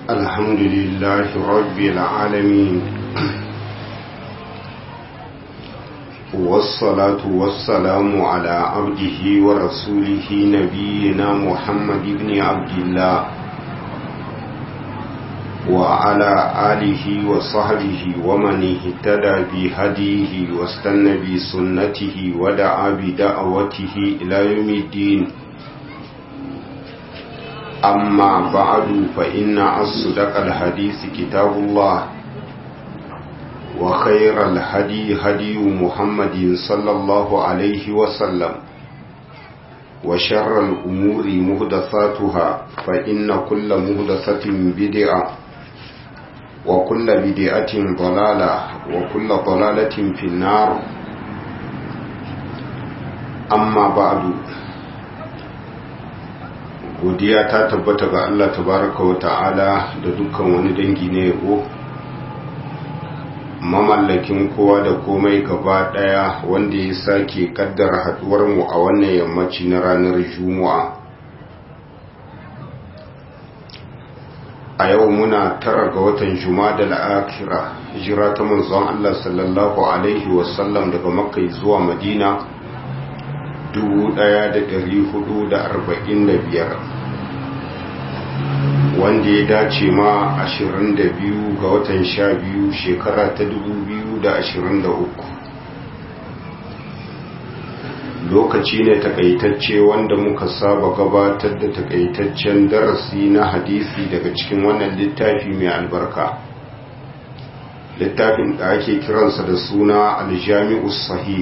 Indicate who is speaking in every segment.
Speaker 1: الحمد لله رب العالمين والصلاة والسلام على عبده ورسوله نبينا محمد بن عبد الله وعلى آله وصحبه ومن اهتدى بهديه واستنى بسنته ودعا بدعوته إلى يوم الدين أما بعد فإن أصدق الحديث كتاب الله وخير الهدي هدي محمد صلى الله عليه وسلم وشر الأمور مهدثاتها فإن كل مهدثة بدعة وكل بدعة ضلالة وكل ضلالة في النار أما بعد godiya ta tabbata ga Allah tabaraka wa ta'ala da dukkan wani dangi na yabo mamallakin kowa da komai gaba daya wanda ya sake kaddara haduwar mu a wannan yammaci na ranar juma'a a yau muna tara ga watan juma'a al-akhira hijira ta manzon Allah sallallahu alaihi wasallam daga makka zuwa madina 1445 wanda ya dace ma 22 ga watan 12 shekara ta 2023 lokaci ne takaitacce wanda muka saba gabatar da takaitaccen darasi na hadisi daga cikin wannan littafi mai albarka littafin da ake kiransa da suna aljami'us sahih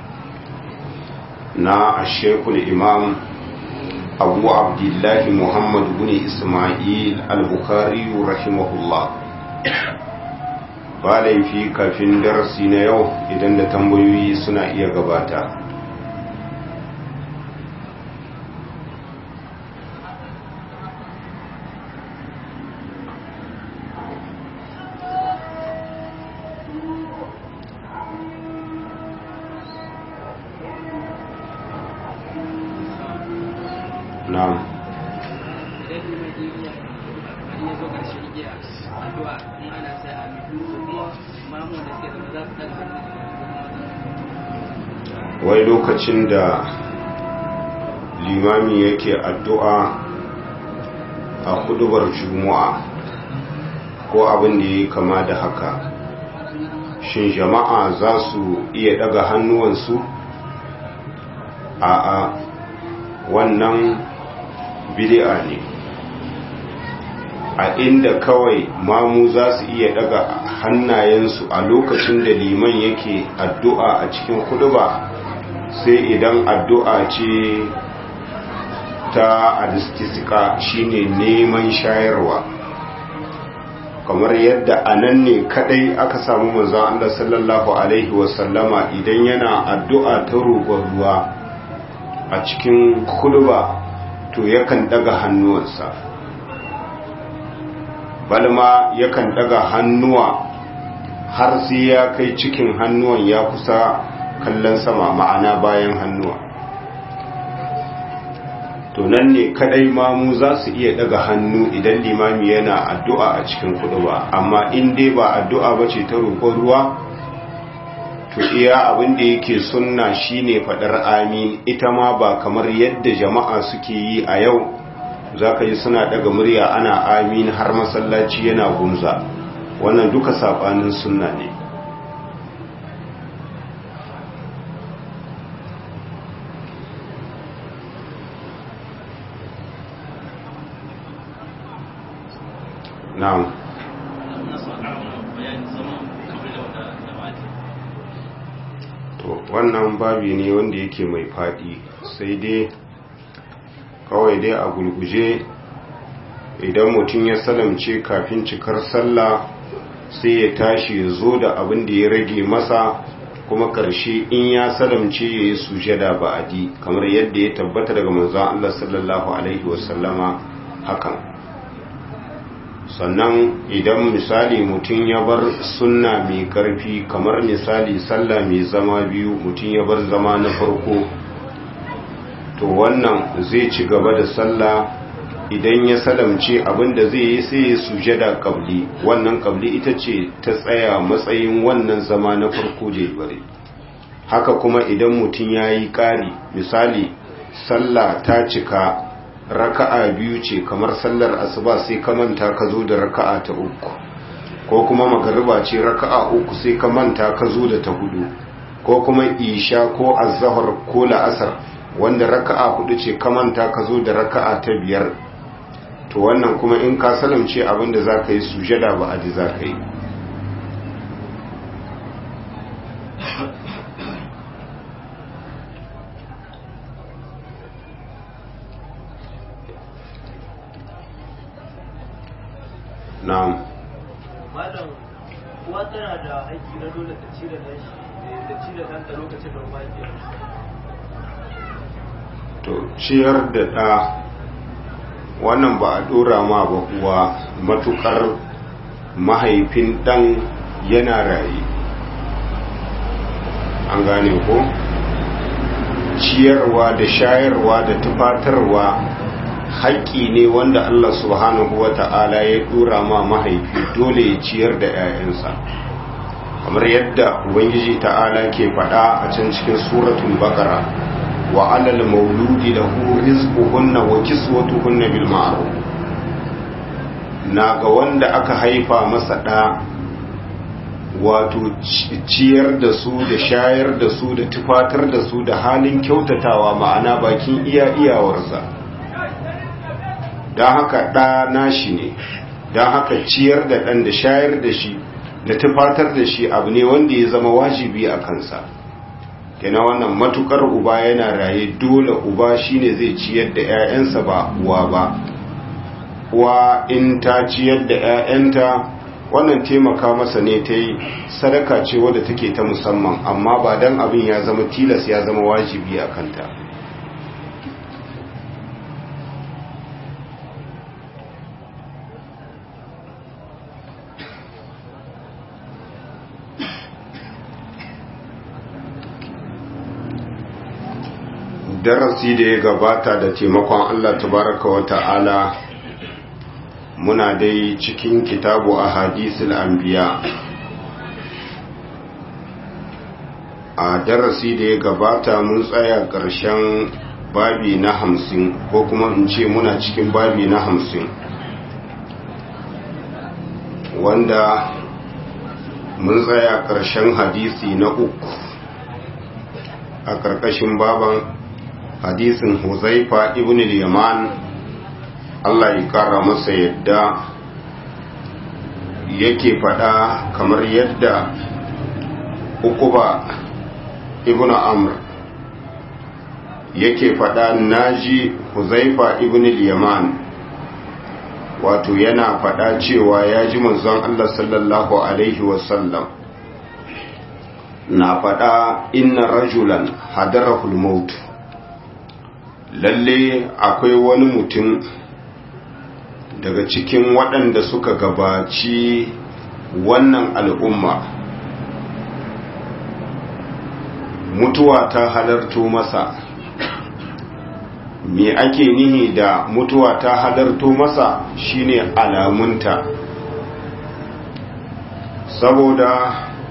Speaker 1: na ashekul imam abu abdullahi muhammad bin ismail al-bukhari rahimahullah ba laifi kafin darasi na yau idan da tambayoyi suna iya gabata na'am wai lokacin da limami yake addu'a a kudubar juma'a ko abin da ya kama da haka shin jama'a za su iya daga hannuwansu a wannan bid'a ne a inda kawai mamu za su iya daga hannayensu a lokacin da liman yake addu'a a cikin kuduba sai idan addu'a ce ta alistisika shine neman shayarwa kamar yadda a nan ne kadai aka samu manzan Allah sallallahu Alaihi wasallama idan yana addu'a ta roƙon ruwa a cikin kuduba to yakan daga hannuwansa balma yakan daga hannuwa har sai ya kai cikin hannuwan ya kusa kallon sama ma'ana bayan hannuwa to nan ne kadai mamu za su iya daga hannu idan limami yana addu'a a cikin kuduba amma in dai ba addu'a ba ce ta roƙon ruwa to iya abin da yake sunna shine fadar amin ita ma ba kamar yadda jama'a suke yi a yau zaka yi suna daga murya ana amin har masallaci yana gumza wannan duka sabanin sunna ne na'am to wannan babi ne wanda yake mai fadi sai dai kawai dai a gulguje idan mutum ya salamce kafin cikar sallah sai ya tashi ya zo da abin da ya rage masa kuma ƙarshe in ya salamce ya yi sujada ba'adi kamar yadda ya tabbata daga manzon Allah sallallahu alaihi wasallama hakan sannan idan misali mutum ya bar sunna mai karfi kamar misali sallah mai zama biyu mutum ya bar zama na farko to wannan zai ci gaba da sallah idan ya salamce abinda zai yi sai ya sujada kabli wannan kabli ita ce ta tsaya matsayin wannan zama na farko da bare haka kuma idan mutum ya yi ƙari misali sallah ta cika raka'a biyu ce kamar sallar asuba sai ka manta ka zo da raka'a ta uku ko kuma magariba ce raka'a uku sai ka manta ka zo da ta hudu ko kuma isha ko azhar ko la'asar wanda raka'a hudu ce ka manta ka zo da raka'a ta biyar to wannan kuma in ka salamce abinda za ka yi sujada ba adi za ka yi na'am
Speaker 2: malam uwa tana da haƙƙi na dole ta ci da ɗan da ci da ɗan da lokacin da ba ke
Speaker 1: to ciyar da ɗa wannan ba a ɗora ma ba uwa matukar mahaifin ɗan yana raye an gane ko ciyarwa da shayarwa da tufatarwa haƙƙi ne wanda Allah subhanahu wa ta'ala ya ɗora ma mahaifi dole ya ciyar da 'ya'yansa kamar yadda ubangiji ta'ala ke faɗa a can cikin suratul baqara wa alal mauludi lahu rizquhunna wa kiswatuhunna bil ma'ruf na ga wanda aka haifa masa ɗa wato ciyar da su da shayar da su da tufatar da su da halin kyautatawa ma'ana bakin iya iyawarsa don haka ɗa nashi ne don haka ciyar da ɗan da shayar da shi da tufatar da shi abu ne wanda ya zama wajibi a kansa kena wannan matukar uba yana raye dole uba shine zai ciyar da 'ya'yansa ba uwa ba uwa in ta ciyar da 'ya'yanta wannan taimaka masa ne ta yi sadaka ce wadda take ta musamman amma ba don abin ya zama tilas ya zama wajibi a kanta darasi da ya gabata da taimakon Allah tabaraka wa ta'ala muna dai cikin kitabu a hadisul anbiya a darasi da ya gabata mun tsaya ƙarshen babi na hamsin ko kuma in ce muna cikin babi na hamsin wanda mun tsaya ƙarshen hadisi na uku a ƙarƙashin baban hadisin huzaifa ibn al-yaman Allah ya kara masa yadda yake fada kamar yadda ukuba ibn amr yake fada naji huzaifa ibn al-yaman wato yana fada cewa ya ji manzon Allah sallallahu alaihi wasallam na fada inna rajulan hadarahul maut lalle akwai wani mutum daga cikin waɗanda suka gabaci wannan al'umma mutuwa ta halarto masa me ake nihi da mutuwa ta halarto masa shine alamunta saboda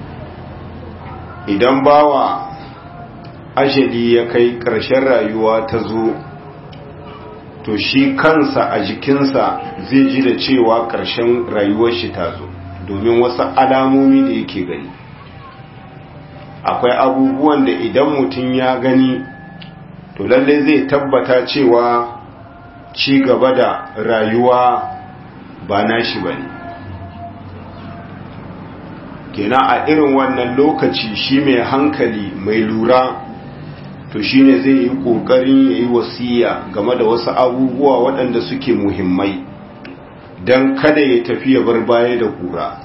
Speaker 1: idan bawa ajali ya kai ƙarshen rayuwa ta zo to shi kansa a jikinsa zai ji da cewa ƙarshen rayuwar shi ta zo domin wasu alamomi da yake gani akwai abubuwan da idan mutum ya gani to lalle zai tabbata cewa ci gaba da rayuwa ba nashi ba ne kenan a irin wannan lokaci shi mai hankali mai lura to shine zai yi kokarin ya yi wasiya game da wasu abubuwa waɗanda suke muhimmai don kada ya tafi ya bar baya da kura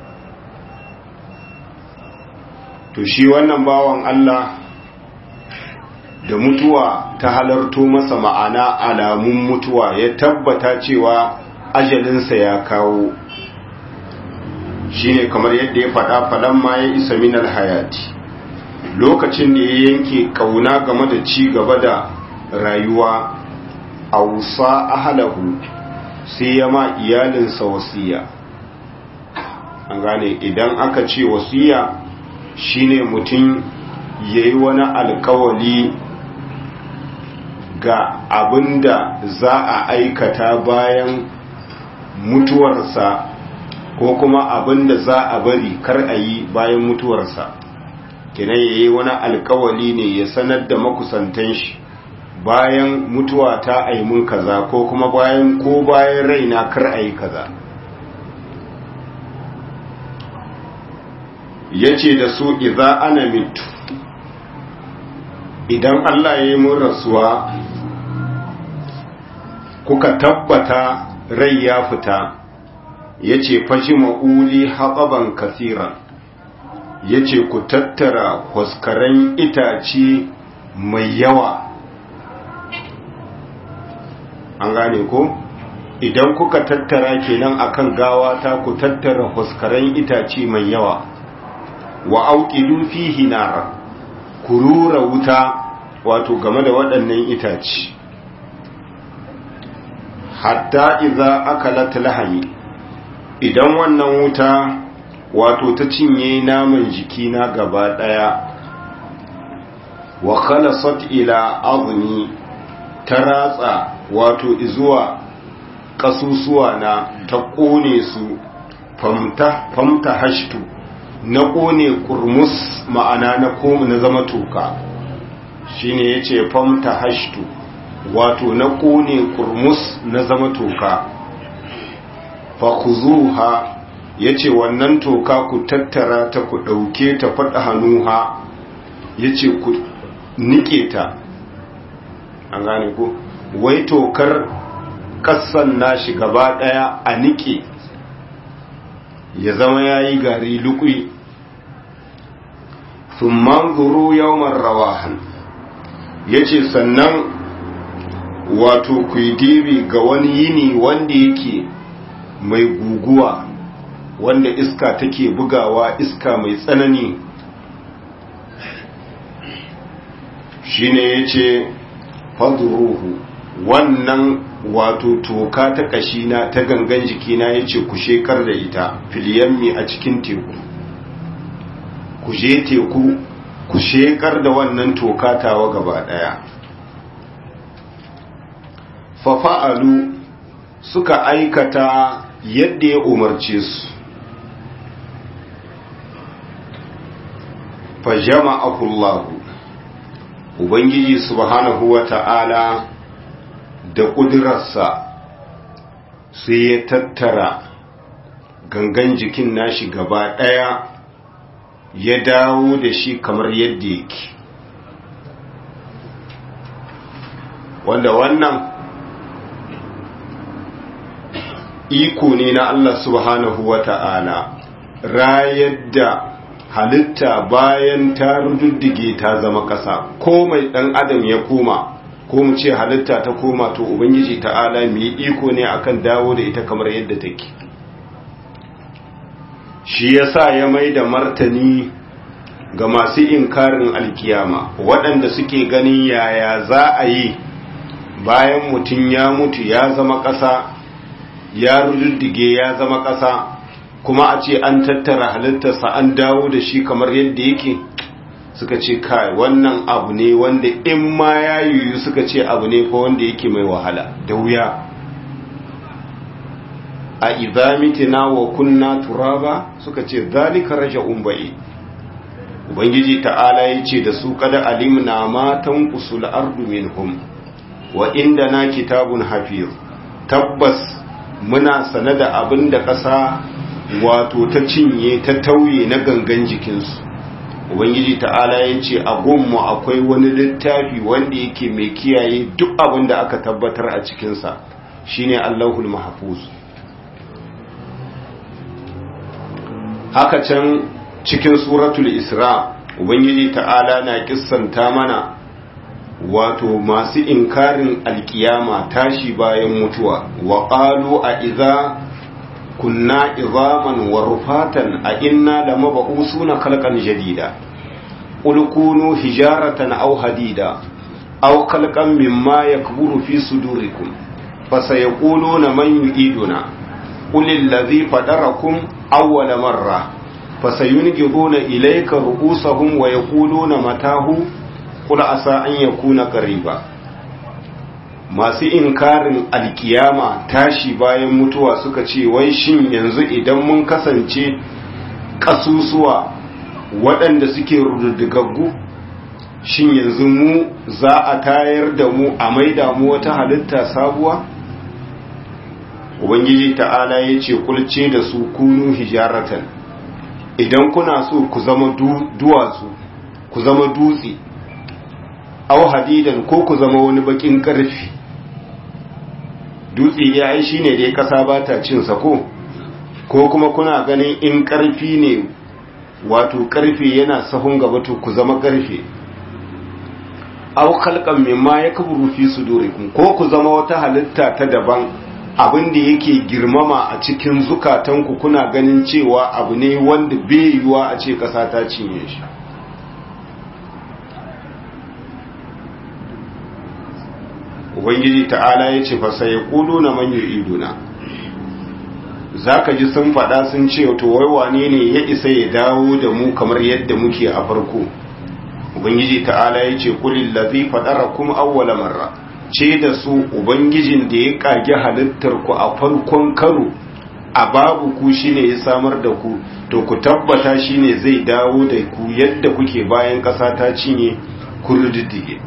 Speaker 1: to shi wannan bawan Allah da mutuwa ta halarto masa ma'ana alamun mutuwa ya tabbata cewa ajalinsa ya kawo shine kamar yadda ya faɗa faɗan ma ya isa minal hayati lokacin da ya yanke kauna game da ci gaba da rayuwa ausa ahlahu sai ya ma iyalinsa wasiya an gane idan aka ce wasiya shine mutum yayi wani alkawali ga abinda za a aikata bayan mutuwarsa ko kuma abinda za a bari kar a yi bayan mutuwarsa kenan yayi wani alkawali ne ya sanar da makusantan shi bayan mutuwa ta aimun kaza ko kuma bayan ko bayan raina kar a yi kaza ya ce da su iza ana mitu idan Allah ya yi mun rasuwa kuka tabbata rai ya fita ya ce fashi ma'uli haɓaban kasiran ya ce ku tattara kwaskaren itace mai yawa an gane ko idan kuka tattara kenan akan gawa ta ku tattara kwaskaren itace mai yawa wa auƙidu fihi nara ku rura wuta wato game da waɗannan itace hatta iza akalat lahami idan wannan wuta wato ta cinye naman jikina gaba ɗaya wa khalasat ila azmi ta ratsa wato izuwa ƙasusuwa na ta ƙone su famta famta hashtu na ƙone kurmus ma'ana na koma na zama toka shine yace famta hashtu wato na ƙone kurmus na zama toka fa khuzuha yace wannan toka ku tattara ta ku ɗauke ta faɗa hannuha yace ku nike ta an gane ko wai tokar kassan nashi gaba ɗaya a nike ya zama yayi gari lukui sun manzuru yawon rawahan ya ce sannan wato ku yi dibi ga wani yini wanda yake mai guguwa wanda iska take bugawa iska mai tsanani shine ya ce faduruhu wannan wato toka ta kashina ta gangan jikina ya ce ku shekar da ita filiyammi a cikin teku ku je teku ku shekar da wannan toka tawa gaba daya fafa'alu suka aikata yadda ya umarce su fajama'ahullahu ubangiji subhanahu wa ta'ala da ƙudurarsa sai ya tattara gangan jikin nashi gaba ɗaya ya dawo da shi kamar yadda yake wanda wannan iko ne na Allah subhanahu wa ta'ala rayar da halitta bayan ta rududdige ta zama ƙasa ko mai ɗan adam ya koma ko mu ce halitta ta koma to ubangiji ta'ala mu yi iko ne akan dawo da ita kamar yadda take shi yasa ya mai da martani ga masu inkarin alkiyama waɗanda suke ganin yaya za a yi bayan mutum ya mutu ya zama ƙasa ya rududdige ya zama ƙasa kuma a ce an tattara halittarsa an dawo da shi kamar yadda yake suka ce kai wannan abu ne wanda in ma ya yiwu suka ce abu ne ko wanda yake mai wahala da wuya a idamitina wa kunna turaba suka ce zalika raja'un ba'i ubangiji ta'ala ya ce da su kada alimna ma tanqusul ardu minhum wa indana kitabun hafiz tabbas muna sane da abin da ƙasa wato ta cinye ta tauye na gangan jikinsu ubangiji ta'ala ya ce a gunmu akwai wani littafi wanda yake mai kiyaye duk abin da aka tabbatar a cikinsa shine allahul mahfuz haka can cikin suratul isra ubangiji ta'ala na kissanta mana wato masu inkarin alkiyama tashi bayan mutuwa wa qalu a idza kunna izaman wa rufatan a inna da maba'usuna khalqan jadida qul kunu hijaratan aw hadida aw khalqan mimma yakburu fi sudurikum fasayaquluna man yu'iduna qul allazi fadarakum awwala marra fasayunqiduna ilayka ru'usahum wa yaquluna matahu qul asa an yakuna qariba masu inkarin alkiyama tashi bayan mutuwa suka ce wai shin yanzu idan mun kasance kasusuwa waɗanda suke rududdigaggu shin yanzu mu za a tayar da mu a maida mu wata halitta sabuwa ubangiji ta'ala ya ce kulce da su kunu hijaratan idan kuna so ku zama duwatsu ku zama dutse au hadidan ko ku zama wani bakin karfi dutse ya yi shine dai kasa ba ta cin ko ko kuma kuna ganin in karfi ne wato karfe yana sahun gaba to ku zama karfe aw khalqan mimma yakburu fi sudurikum ko ku zama wata halitta ta daban abin da yake girmama a cikin zukatanku kuna ganin cewa abu ne wanda bai yiwa a ce kasa ta cinye shi ubangiji ta'ala ya ce fa sai na man yu'iduna zaka ji sun faɗa sun ce to wai wane ne ya isa ya dawo da mu kamar yadda muke a farko ubangiji ta'ala ya ce kulil ladhi fadarakum awwala marra ce da su ubangijin da ya kage halittar ku a farkon karo a babu ku shine ya samar da ku to ku tabbata shine zai dawo da ku yadda kuke bayan ƙasa ta cinye kun riddige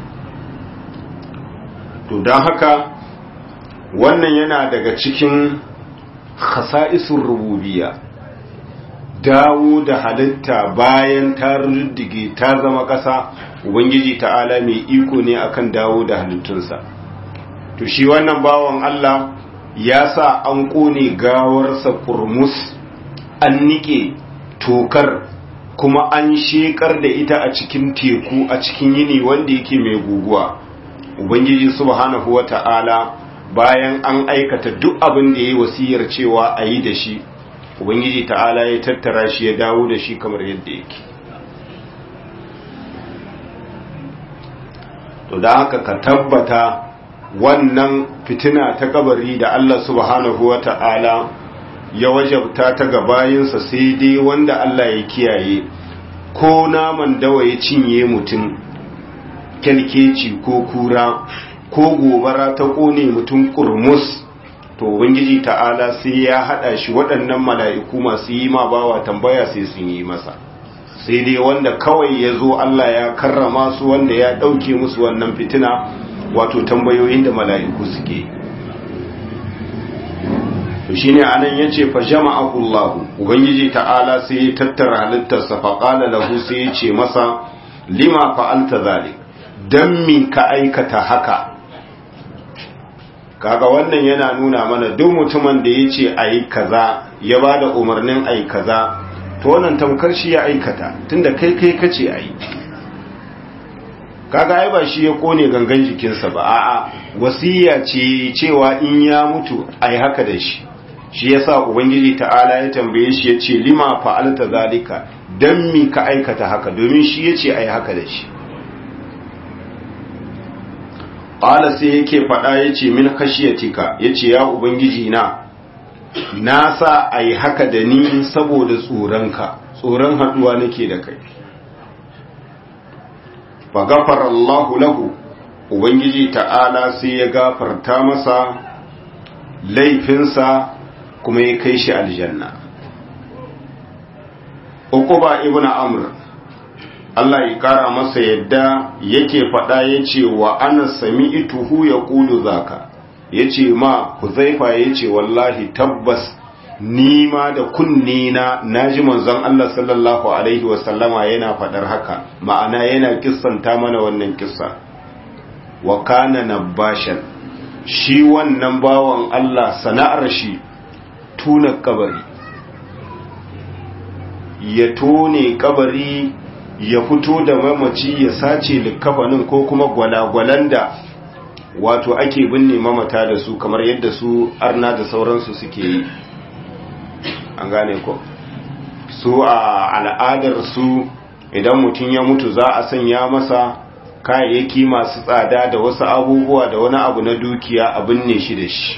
Speaker 1: to don haka wannan yana daga cikin khasa'isun rububiya dawo da halitta bayan ta riddige ta zama ƙasa ubangiji ta'ala mai iko ne akan dawo da halittunsa to shi wannan bawan Allah ya sa an ƙone gawarsa kurmus an nike tokar kuma an shekar da ita a cikin teku a cikin yini wanda yake mai guguwa ubangiji subhanahu wata'ala bayan an aikata duk abin da ya yi wasiyar cewa a yi da shi ubangiji ta'ala ya tattara shi ya dawo da shi kamar yadda yake to da haka ka tabbata wannan fitina ta kabari da Allah subhanahu wa ta'ala ya wajabta ta ga bayinsa sai dai wanda Allah ya kiyaye ko naman dawa ya cinye mutum kyalkeci ko kura ko gobara ta kone mutum kurmus to ubangiji ta'ala sai ya hada shi waɗannan mala'iku masu yi ma bawa tambaya sai sun yi masa sai dai wanda kawai ya zo Allah ya karrama su wanda ya ɗauke musu wannan fitina wato tambayoyin da mala'iku suke to shine anan yace fa jama'ahu Allah ubangiji ta'ala sai ya tattara halittarsa fa qala lahu sai ya ce masa lima fa'alta zalik dan mi ka aikata haka kaga wannan yana nuna mana duk mutumin da yace ayi kaza ya bada umarnin ayi kaza to wannan tamkar shi ya aikata tunda kai kai kace ayi kaga ai ba shi ya kone gangan jikinsa ba a'a wasiya ce cewa in ya mutu ai haka da shi shi yasa ubangiji ta'ala ya tambaye shi yace lima fa'alta zalika dan mi ka aikata haka domin shi yace ai haka da shi qala sai yake fada yace min khashiyatika yace ya ubangiji na na sa ai haka da ni saboda tsoronka tsoron haduwa nake da kai fa gafara Allah lahu ubangiji ta'ala sai ya gafarta masa laifinsa kuma ya kai shi aljanna uquba ibnu amr Allah ya kara masa yadda yake faɗa yace wa ana sami'tuhu yaqulu zaka yace ma Huzaifa yace wallahi tabbas ni ma da kunni na naji manzon Allah sallallahu alaihi wa sallama yana faɗar haka ma'ana yana kissanta mana wannan kissa wa kana nabashan shi wannan bawan Allah sana'ar shi tuna kabari ya tone kabari ya fito da mamaci ya sace likafanin ko kuma gwalagwalan da wato ake binne mamata da su kamar yadda su arna da sauransu suke yi an gane ko su a al'adar su idan mutum ya mutu za a sanya masa kayayyaki masu tsada da wasu abubuwa da wani abu na dukiya abin ne shi da shi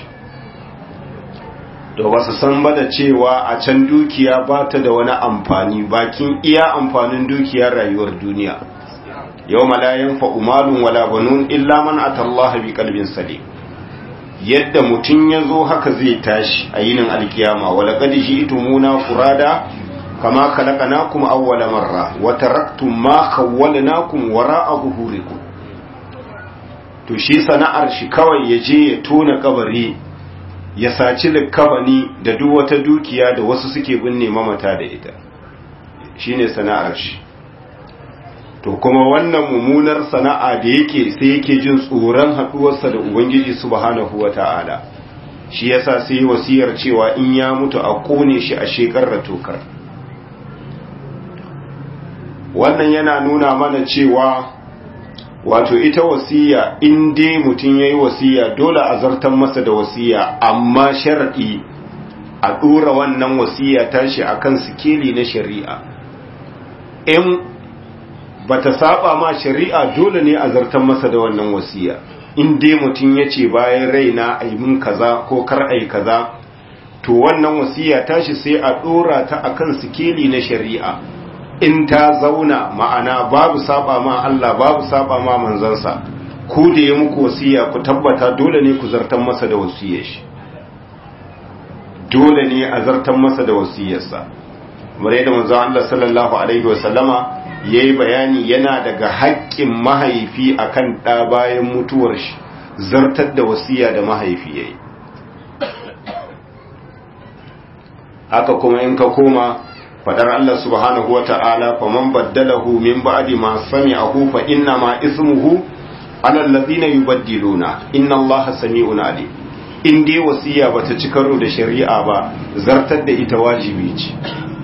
Speaker 1: da wasu san ba da cewa a can dukiya ba ta da wani amfani bakin iya amfanin dukiyar rayuwar duniya yau malayan fa'umalun wala banun illa man atallaha bi kalbin salim yadda mutum ya zo haka zai tashi a yinin alkiyama wala gadi shi itumuna furada kama khalaqnakum awwala marra wa taraktum ma khawwalnakum wara'a zuhurikum to shi sana'ar shi kawai ya je ya tona kabari ya saci likabani da duk wata dukiya da wasu suke binne mamata da ita shine sana'ar shi to kuma wannan mummunar sana'a da yake sai yake jin tsoron haduwarsa da ubangiji subhanahu wata'ala shi yasa sai wasiyar cewa in ya mutu a kone shi a shekar tokar wannan yana nuna mana cewa wato ita wasiya in dai mutum ya yi wasiya dole a zartan masa da wasiya amma sharaɗi a ɗora wannan wasiya tashi a kan sikeli na shari'a in ba ta saba ma shari'a dole ne a zartan masa da wannan wasiya in dai mutum ya ce bayan raina a yi min kaza ko kar a yi kaza to wannan wasiya tashi sai a ɗora ta a kan sikeli na shari'a in ta zauna ma'ana babu saba ma Allah babu saba ma manzansa ku da ya muku wasiya ku tabbata dole ne ku zartan masa da wasiyar shi dole ne a zartan masa da wasiyarsa kamar yadda manzon Allah sallallahu alaihi wasallama yayi bayani yana daga haƙƙin mahaifi akan ɗa bayan mutuwar shi zartar da wasiya da mahaifi yayi haka kuma in ka koma fadar Allah subhanahu wa ta'ala faman baddalahu min ba'di ma sami'ahu fa inna ma ismuhu ala alladhina yubaddiluna inna Allaha sami'un alim in dai wasiya bata ci karo da shari'a ba zartar da ita wajibi ce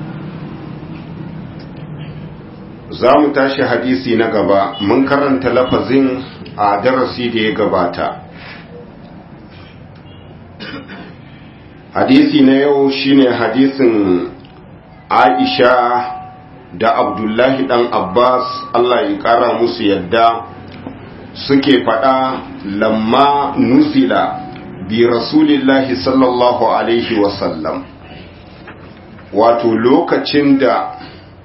Speaker 1: za mu tashi hadisi na gaba mun karanta lafazin a darasi da ya gabata hadisi na yau shine hadisin Aisha da Abdullahi dan Abbas Allah ya kara musu yadda suke faɗa lamma nuzila bi rasulillahi sallallahu alaihi wasallam wato lokacin da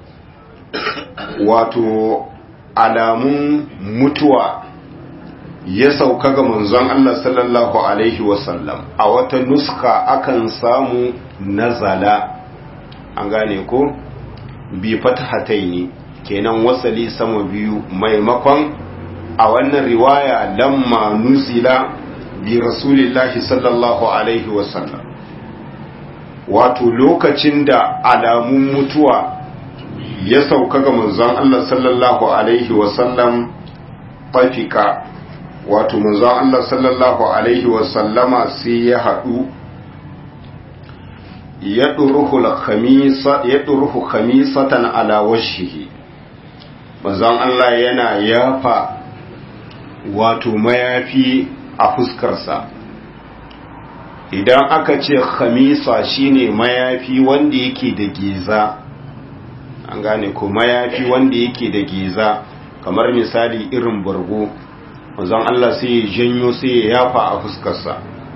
Speaker 1: wato alamun mutuwa ya sauka ga manzon Allah sallallahu alaihi wasallam a wata nuska akan samu nazala an gane ko bi fatahataini kenan wasali sama biyu maimakon a wannan riwaya lamma nuzila bi rasulillahi sallallahu alaihi wasallam wato lokacin da alamun mutuwa ya sauka ga manzon Allah sallallahu alaihi wasallam fafika wato manzon Allah sallallahu alaihi wasallama sai ya haɗu ya ɗuruhu khamisatan ala washihi manzon Allah yana yafa wato mayafi a fuskarsa idan aka ce khamisa shine mayafi wanda yake da geza an gane ko mayafi wanda yake da geza kamar misali irin bargo manzon Allah sai ya janyo sai ya yafa a fuskarsa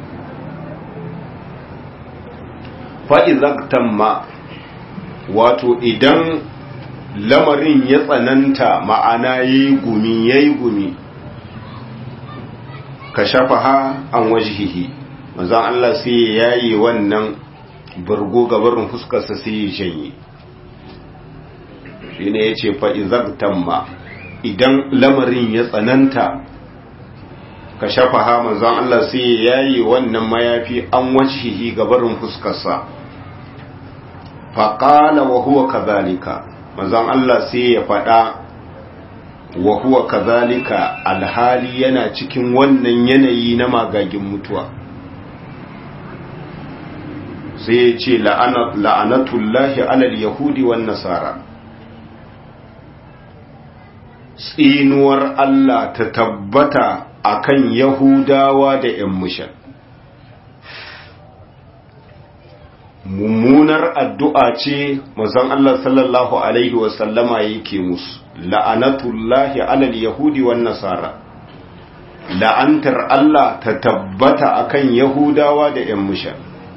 Speaker 1: fa'izaktamma wato idan lamarin ya tsananta ma'ana ya yi gumi ya yi gumi ka shafa ha an wajihihi manzan Allah sai ya yi wannan bargo gabarin fuskarsa sai ya janye shi ne ya ce fa'izaktamma idan lamarin ya tsananta ka shafa ha manzon Allah sai ya yi wannan mayafi an wajihi gabarin fuskarsa faƙala wa huwa kazalika manzon Allah sai ya faɗa wa huwa kazalika alhali yana cikin wannan yanayi na magagin mutuwa sai ya ce la'anatullahi alal yahudi wan nasara tsinuwar Allah ta tabbata akan Yahudawa da ‘yan mushan. mummunar addu'a ce mazan Allah sallallahu Alaihi wasallama yake musu la'anatullahi alal yahudi wan nasara la'antar Allah ta tabbata akan yahudawa da ‘yan musha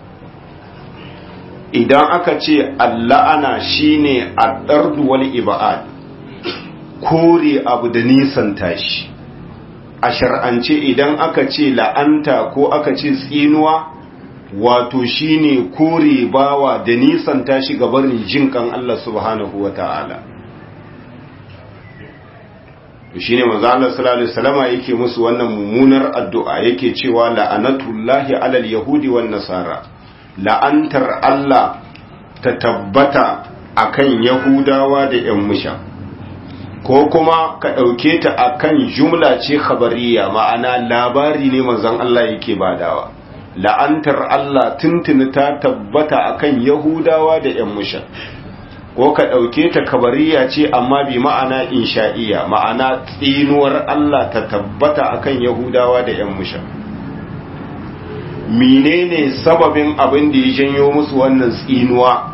Speaker 1: idan aka ce alla'ana shine addardu wal iba'ad kore abu da nisan tashi a shar'ance idan aka ce la'anta ko aka ce tsinuwa wato shine kore bawa da nisan tashi gabarin jinkan Allah subhanahu wa ta'ala shine manzo Allah sallallahu alaihi wasallama yake musu wannan mummunar addu'a yake cewa la'anatullahi alal yahudi wan nasara la'antar Allah ta tabbata akan yahudawa da yan musha ko kuma ka ɗauke ta akan jumla ce khabariya ma'ana labari ne manzon Allah yake badawa la'antar Allah tuntuni ta tabbata akan Yahudawa da ‘yan musha, ko ka ɗauke ta kabariya ce amma bi ma'ana insha'iya ma'ana tsinuwar Allah ta tabbata akan Yahudawa da ‘yan musha. Menene sababin abin da ya janyo musu wannan tsinuwa?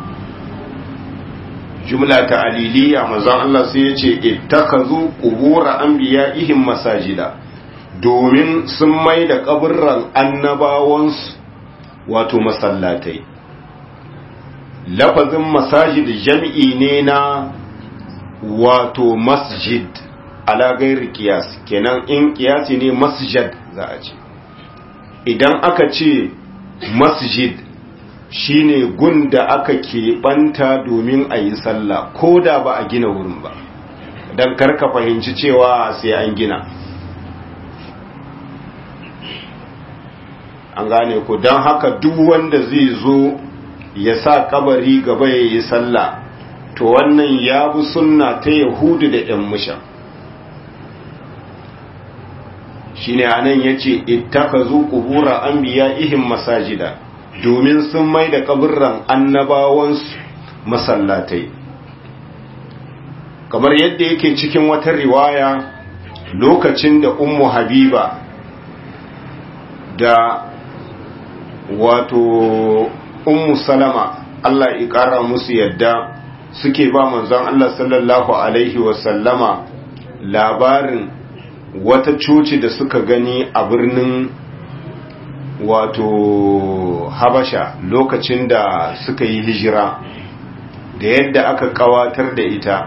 Speaker 1: Jumla ta aliliya mazan Allah sai ya ce, Ittakazu ƙubura an biya ihin masajida. domin sun mai da kaburran annabawansu wato masallatai lafazin masajid jam'i ne na wato masjid ala gairi kiyas kenan in kiyasi ne masjid za a ce idan aka ce masjid shine gun da aka keɓanta domin a yi sallah ko da ba a gina wurin ba don karka fahimci cewa sai an gina an gane ku don haka duk wanda zai zo ya sa kabari gaba ya yi sallah to wannan ya bi sunna ta yahudu da ‘yan musha shi ne anan ya ce ittaka zo ƙubura an biya ihin masajida domin sun mai da kaburran annabawansu masallatai kamar yadda yake cikin wata riwaya lokacin da ummu habiba da wato ummu salama Allah ya ƙara musu yadda suke ba manzon Allah sallallahu alaihi wasallama labarin wata coci da suka gani a birnin wato habasha lokacin da suka yi hijira da yadda aka kawatar da ita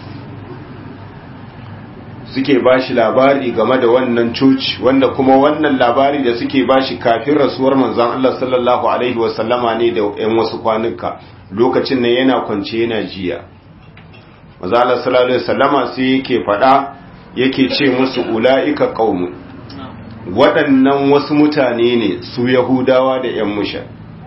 Speaker 1: suke bashi labari game da wannan coci wanda kuma wannan labari da suke bashi kafin rasuwar manzon Allah sallallahu alaihi wasallama ne da yan wasu kwanuka lokacin nan yana kwance yana jiya manzon Allah sallallahu alaihi wasallama sai yake faɗa yake ce musu ulaika qaumun waɗannan wasu mutane ne su yahudawa da yan musha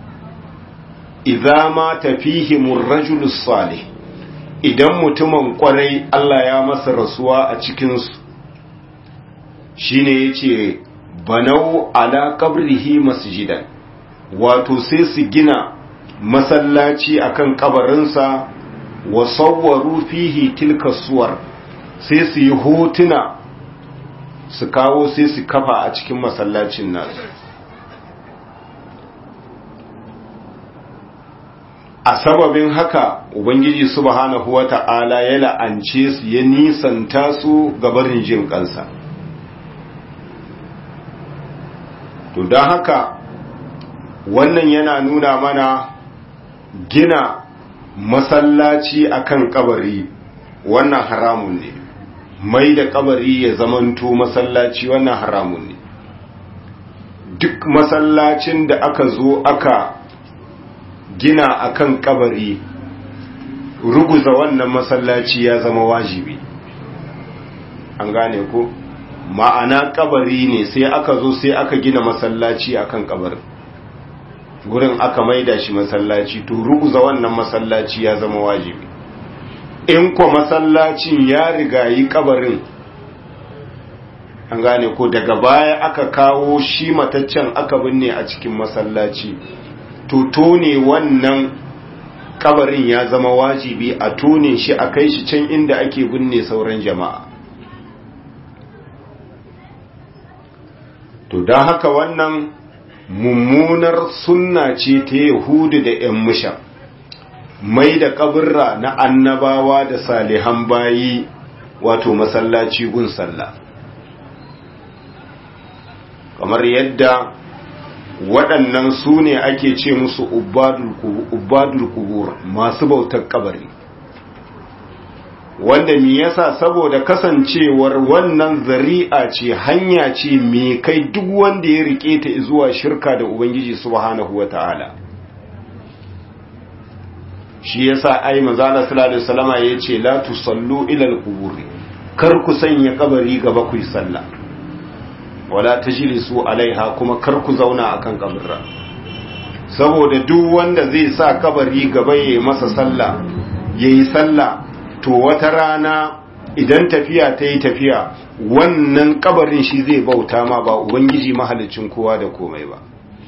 Speaker 1: idza ma tafihimur rajulus salih idan mutumin kwarai Allah ya masa rasuwa a cikinsu shi ne ya ce banau ala kabrihi masjidan wato sai su gina masallaci akan kabarinsa wa sawwaru fihi tilka suwar sai su yi hotuna su kawo sai su kafa a cikin masallacin nasu a sababin haka ubangiji subhanahu wata'ala ya la'ance su ya nisanta su gabarin jin kansa to don haka wannan yana nuna mana gina masallaci akan kabari wannan haramun ne mai da kabari ya zamanto masallaci wannan haramun ne duk masallacin da aka zo aka gina akan kabari ruguza wannan masallaci ya zama wajibi an gane ko ma'ana kabari ne sai aka zo sai aka gina masallaci akan kabarin gurin aka maida shi masallaci to ruguza wannan masallaci ya zama wajibi in ko masallacin ya rigayi kabarin an gane ko daga baya aka kawo shi mataccen aka binne a cikin masallaci to tone wannan kabarin ya zama wajibi a tone shi a kai shi can inda ake binne sauran jama'a to don haka wannan mummunar sunna ce ta yahudu da 'yan musha mai da kaburra na annabawa da salihan bayi wato masallaci gun sallah kamar yadda waɗannan su ne ake ce musu ubadul kubur masu bautar kabari wanda mi yasa saboda kasancewar wannan zari'a ce hanya ce mai kai duk wanda ya rike ta zuwa shirka da ubangiji subhanahu wata'ala shi yasa ai manzo Allah sallallahu alaihi wasallama yace la tusallu ila al-qubur kar ku sanya kabari gaba ku yi sallah wala tajlisu alaiha kuma kar ku zauna akan kabarra saboda duk wanda zai sa kabari gaba yayi masa sallah yayi sallah to wata rana idan tafiya ta yi tafiya wannan kabarin shi zai bauta ma ba ubangiji mahalicin kowa da komai ba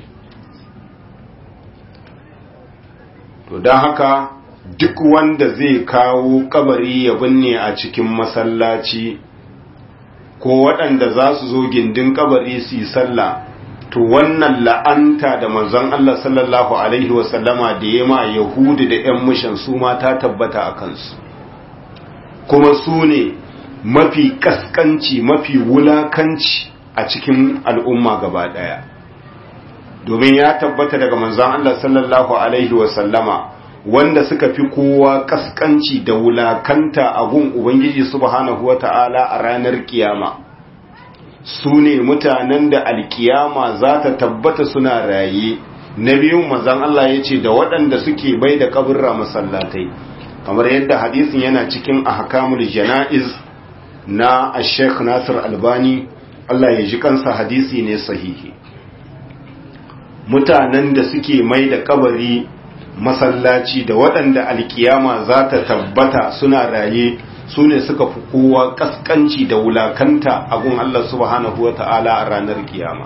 Speaker 1: to don haka duk wanda zai kawo kabari ya binne a cikin masallaci ko waɗanda za su zo gindin kabari su yi sallah to wannan la'anta da manzon Allah sallallahu alaihi wasallama da ya ma yahudu da 'yan mushan su ma ta tabbata a kansu kuma su ne mafi kaskanci mafi wulakanci a cikin al'umma gaba ɗaya domin ya tabbata daga manzon Allah sallallahu alaihi wasallama wanda suka fi kowa kaskanci da wulakanta a gun Ubangiji subhanahu wa ta'ala a ranar kiyama su ne mutanen da alkiyama za ta tabbata suna raye na biyun manzon Allah ya ce da waɗanda suke bai da kaburra masallatai kamar yadda hadisin yana cikin ahkamul jana'iz na Sheikh Nasir Albani Allah ya ji kansa hadisi ne sahihi mutanen da suke mai da kabari masallaci da waɗanda alkiyama za ta tabbata suna raye su ne suka fi kowa ƙasƙanci da wulakanta a gun Allah subhanahu wa ta'ala a ranar kiyama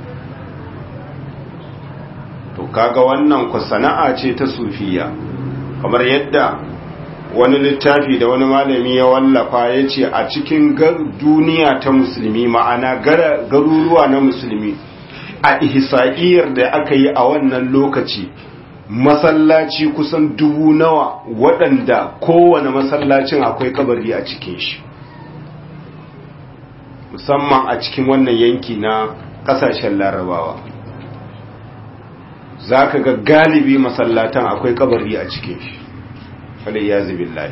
Speaker 1: to kaga wannan ku sana'a ce ta sufiya kamar yadda wani littafi da wani malami ya wallafa ya ce a cikin duniya ta musulmi ma'ana garuruwa na musulmi a ihsa'iyar da aka yi a wannan lokaci masallaci kusan dubu nawa waɗanda kowane masallacin akwai kabari a cikin shi musamman a cikin wannan yanki na ƙasashen larabawa za ka ga galibi masallatan akwai kabari a cikin shi falai ya layi.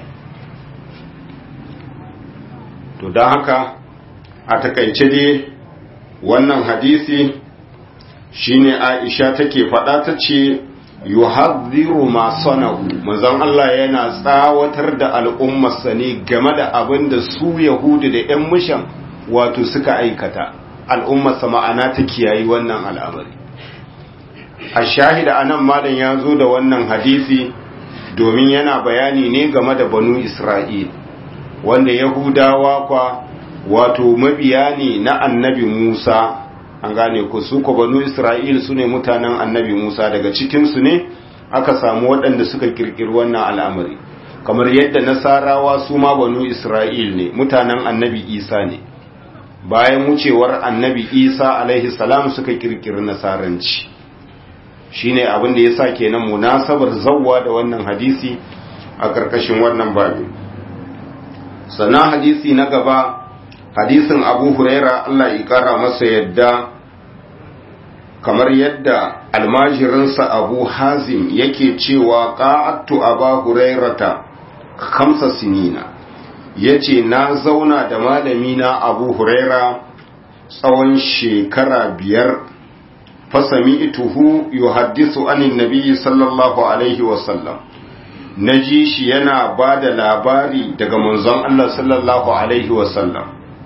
Speaker 1: to don haka a takaice dai wannan hadisi shine aisha take faɗa ta ce yuhadhiru ma sanahu manzon Allah yana tsawatar da al'ummarsa ne game da abin da su yahudu da ƴan mushan wato suka aikata al'ummarsa ma'ana ta kiyayi wannan al'amari a shahida anan malam ya zo da wannan hadisi domin yana bayani ne game da banu isra'il wanda yahudawa kwa wato mabiya ne na annabi musa an gane ku su ko banu isra'il su ne mutanen annabi musa daga cikinsu ne aka samu waɗanda suka kirkiri wannan al'amari kamar yadda nasarawa su ma banu isra'il ne mutanen annabi isa ne bayan wucewar annabi isa alaihi salam suka kirkiri nasaranci shine abin da ya sa kenan munasabar zawwa da wannan hadisi a ƙarƙashin wannan babin sannan hadisi na gaba hadisin abu huraira Allah ya kara masa yadda kamar yadda almajirinsa abu hazim yake cewa ƙa'attu aba hurairata kamsa sinina ya ce na zauna da malamina abu huraira tsawon shekara biyar fasami ituhu yuhaddisu anin nabiyyi sallallahu alaihi wasallam na ji shi yana ba da labari daga manzon Allah sallallahu alaihi wasallam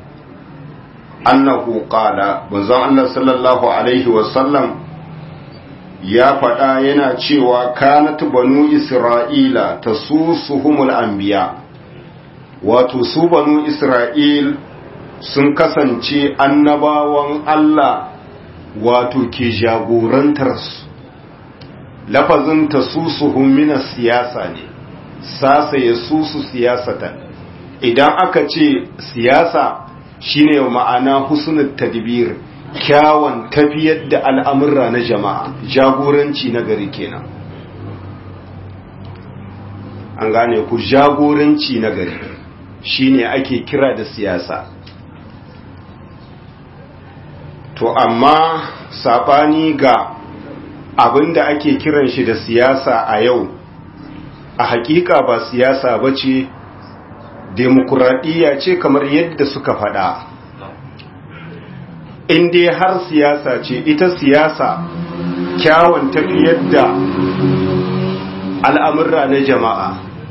Speaker 1: annahu qala manzon Allah sallallahu alaihi wasallam ya faɗa yana cewa kanat banu isra'ila tasusuhumul anbiya wato su banu isra'il sun kasance annabawan Allah wato ke jagorantar su lafazin tasusuhum min siyasa ne sasa ya susu siyasatan idan aka ce siyasa shine ma'ana husnul tadbir kyawun tafiyar da al'amurra na jama'a jagoranci na gari kenan an gane ku jagoranci na gari shine ake kira da siyasa to amma sabani ga abinda ake kiran shi da siyasa a yau a hakika ba siyasa ba ce demokuraɗiyya ce kamar yadda suka faɗa in dai har siyasa ce ita siyasa kyawun tafiyar da al'amurra na jama'a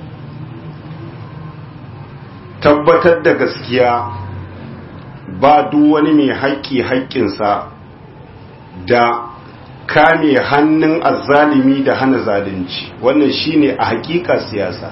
Speaker 1: tabbatar da gaskiya ba duk wani mai haƙƙi haƙƙinsa da kame hannun azzalimi da hana zalunci wannan shine a haƙiƙa siyasa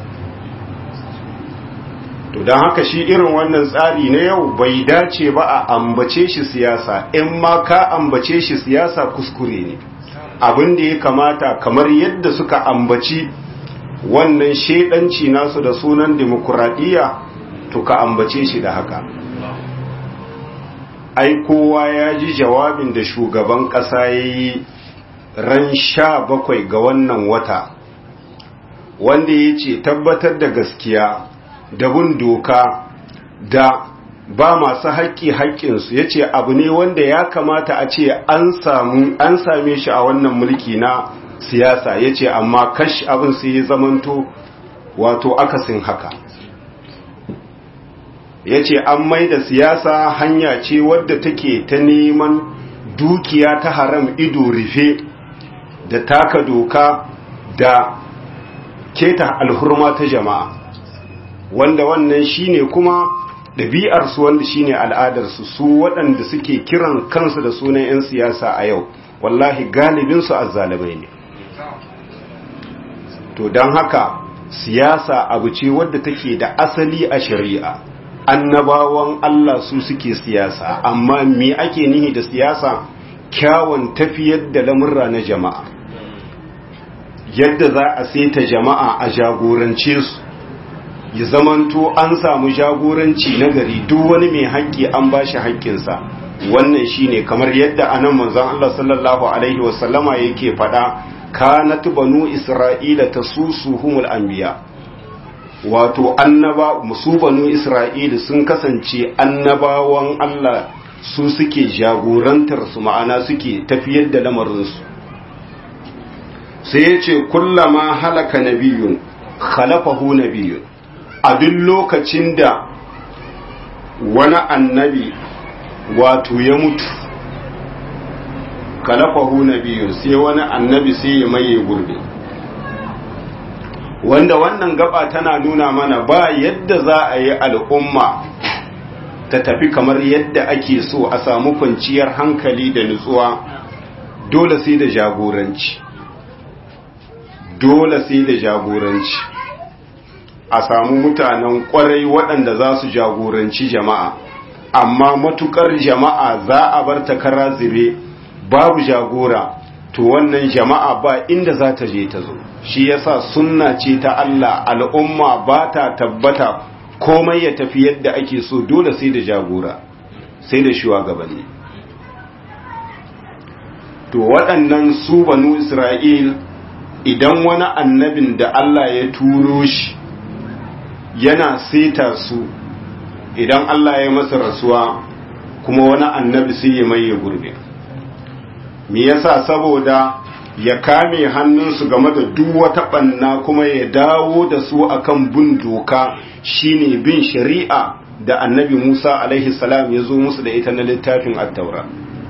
Speaker 1: to don haka shi irin wannan tsari na yau bai dace ba a ambace shi siyasa in ma ka ambace shi siyasa kuskure ne abin da ya kamata kamar yadda suka ambaci wannan shaidanci nasu da sunan demokuraɗiyya to ka ambace shi da haka ai kowa ya ji jawabin da shugaban ƙasa ya yi ran sha bakwai ga wannan wata wanda ya ce tabbatar da gaskiya da bin doka da ba masu haƙƙi haƙƙinsu ya ce abu ne wanda ya kamata a ce an same shi a wannan mulki na siyasa ya ce amma kash abin sai ya zamanto wato akasin haka ya ce an mai da siyasa hanya ce wadda take ta neman dukiya ta haram ido rufe da taka doka da keta alhurma ta jama'a wanda wannan shine kuma ɗabi'arsu wanda shine al'adarsu su waɗanda suke kiran kansu da sunan 'yan siyasa a yau wallahi galibinsu azzalibai ne to don haka siyasa abu ce wadda take da asali a shari'a annabawan Allah su suke siyasa amma me ake nihi da siyasa kyawun tafiyar da lamurra na jama'a yadda za a saita jama'a a jagorance su ya zamanto an samu jagoranci na gari duk wani mai haƙƙi an ba shi haƙƙinsa wannan shine kamar yadda anan manzon Allah sallallahu alaihi wasallama yake faɗa kanat banu isra'ila tasusuhumul anbiya wato annaba musu banu isra'ila sun kasance annabawan Allah su suke jagorantar su ma'ana suke tafiyar da lamarinsu sai ya ce kullama halaka nabiyun khalafahu nabiyun a duk lokacin da wani annabi wato ya mutu khalafahu nabiyun sai wani annabi sai ya maye gurbi wanda wannan gaba tana nuna mana ba yadda za a yi al'umma ta tafi kamar yadda ake so a samu kwanciyar hankali da nutsuwa dole sai da jagoranci dole sai da jagoranci a samu mutanen kwarai waɗanda za su jagoranci jama'a amma matukar jama'a za a bar takara zire babu jagora to wannan jama'a ba inda za ta je ta zo shi yasa sunna ce ta Allah al'umma ba ta tabbata komai ya tafi yadda ake so dole sai da jagora sai da shugabanni to waɗannan su banu Isra'il idan wani annabin da Allah ya turo shi yana seta su idan Allah ya masa rasuwa kuma wani annabi sai ya maye gurbe me yasa saboda ya kame hannunsu game da duk wata banna kuma ya dawo da su akan bin doka shine bin shari'a da annabi Musa alaihi salam ya zo musu da ita na littafin at-taura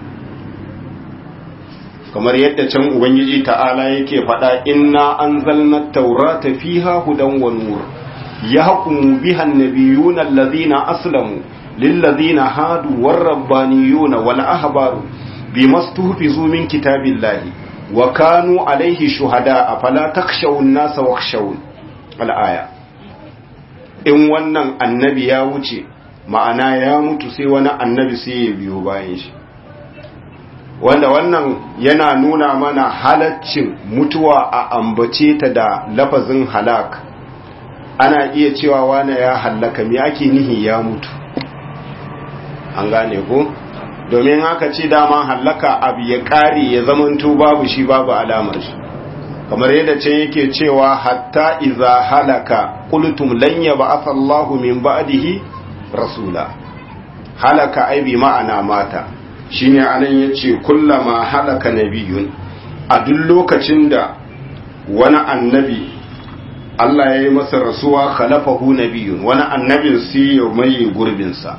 Speaker 1: kamar yadda can ubangiji ta'ala yake faɗa inna anzalna at-taurata fiha hudan wa nur yahkumu biha an-nabiyyuna alladhina aslamu lilladhina hadu war-rabbaniyuna wal-ahbaru bima stuhfizu min kitabillahi wa kanu alaihi shuhada fala takhshawun nasa wakhshawun al-aya in wannan annabi ya wuce ma'ana ya mutu sai wani annabi sai ya biyo bayan shi wanda wannan yana nuna mana halaccin mutuwa a ambace ta da lafazin halak ana iya cewa wane ya hallaka me ake nihi ya mutu an gane ko domin haka ce dama hallaka abu ya ƙare ya zamanto babu shi babu alamar shi kamar yadda can yake cewa hatta iza halaka qultum lan yab'ath Allahu min ba'dihi rasula halaka ai bi ma'ana mata shine anan yace kullama halaka nabiyun a duk lokacin da wani annabi Allah ya yi masa rasuwa khalafahu nabiyun wani annabin sai ya mai gurbinsa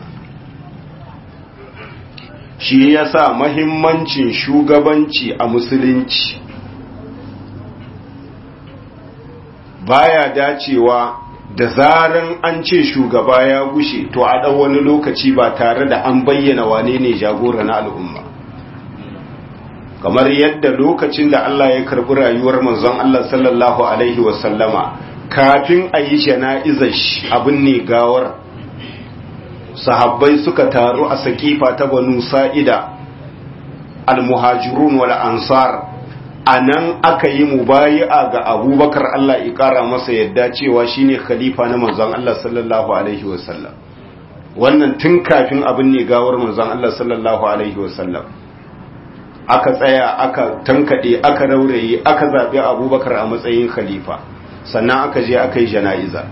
Speaker 1: shi yasa mahimmancin shugabanci a musulunci baya dacewa da zaran an ce shugaba ya gushe to a ɗan wani lokaci ba tare da an bayyana wane ne jagora na al'umma kamar yadda lokacin da Allah ya karbi rayuwar manzon Allah sallallahu alaihi wasallama kafin a yi jana'izar abin ne gawar sahabbai suka taru a sakifa ta banu sa'ida al-muhajirun wal ansar a nan aka yi mubayi'a ga abubakar Allah ya ƙara masa yadda cewa shine khalifa na manzon Allah sallallahu alaihi wasallam wannan tun kafin abin ne gawar manzon Allah sallallahu alaihi wasallam aka tsaya aka tankaɗe aka rauraye aka zaɓi abubakar a matsayin khalifa sannan aka je aka yi jana'iza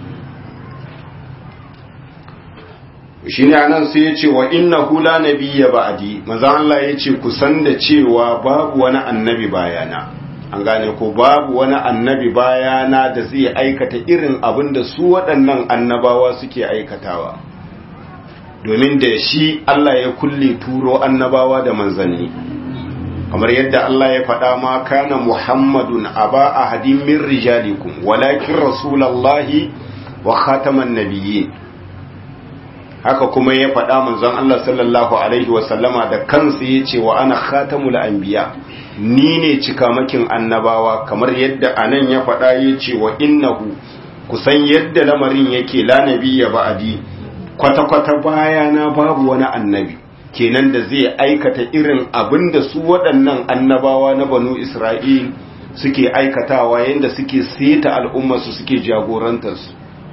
Speaker 1: shi ne anan sai ya ce wa inna hula nabiyya ba'adi maza Allah ya ce kusan da cewa babu wani annabi bayana an gane ko babu wani annabi bayana da zai aikata irin abin da su waɗannan annabawa suke aikatawa domin da shi Allah ya kulle turo annabawa da manzanni kamar yadda Allah ya faɗa ma kana Muhammadun aba ahadin min rijalikum walakin rasulallahi wa khataman nabiyyin haka kuma ya faɗa manzon Allah sallallahu alaihi wa sallama da kansa yace wa ana khatamul anbiya ni ne cikamakin annabawa kamar yadda anan ya faɗa yace wa innahu kusan yadda lamarin yake la nabiyya ba'di kwata kwata bayana babu wani annabi kenan da zai aikata irin abin da su waɗannan annabawa na banu Isra'il suke aikatawa yadda suke seta al'ummarsu suke jagorantarsu.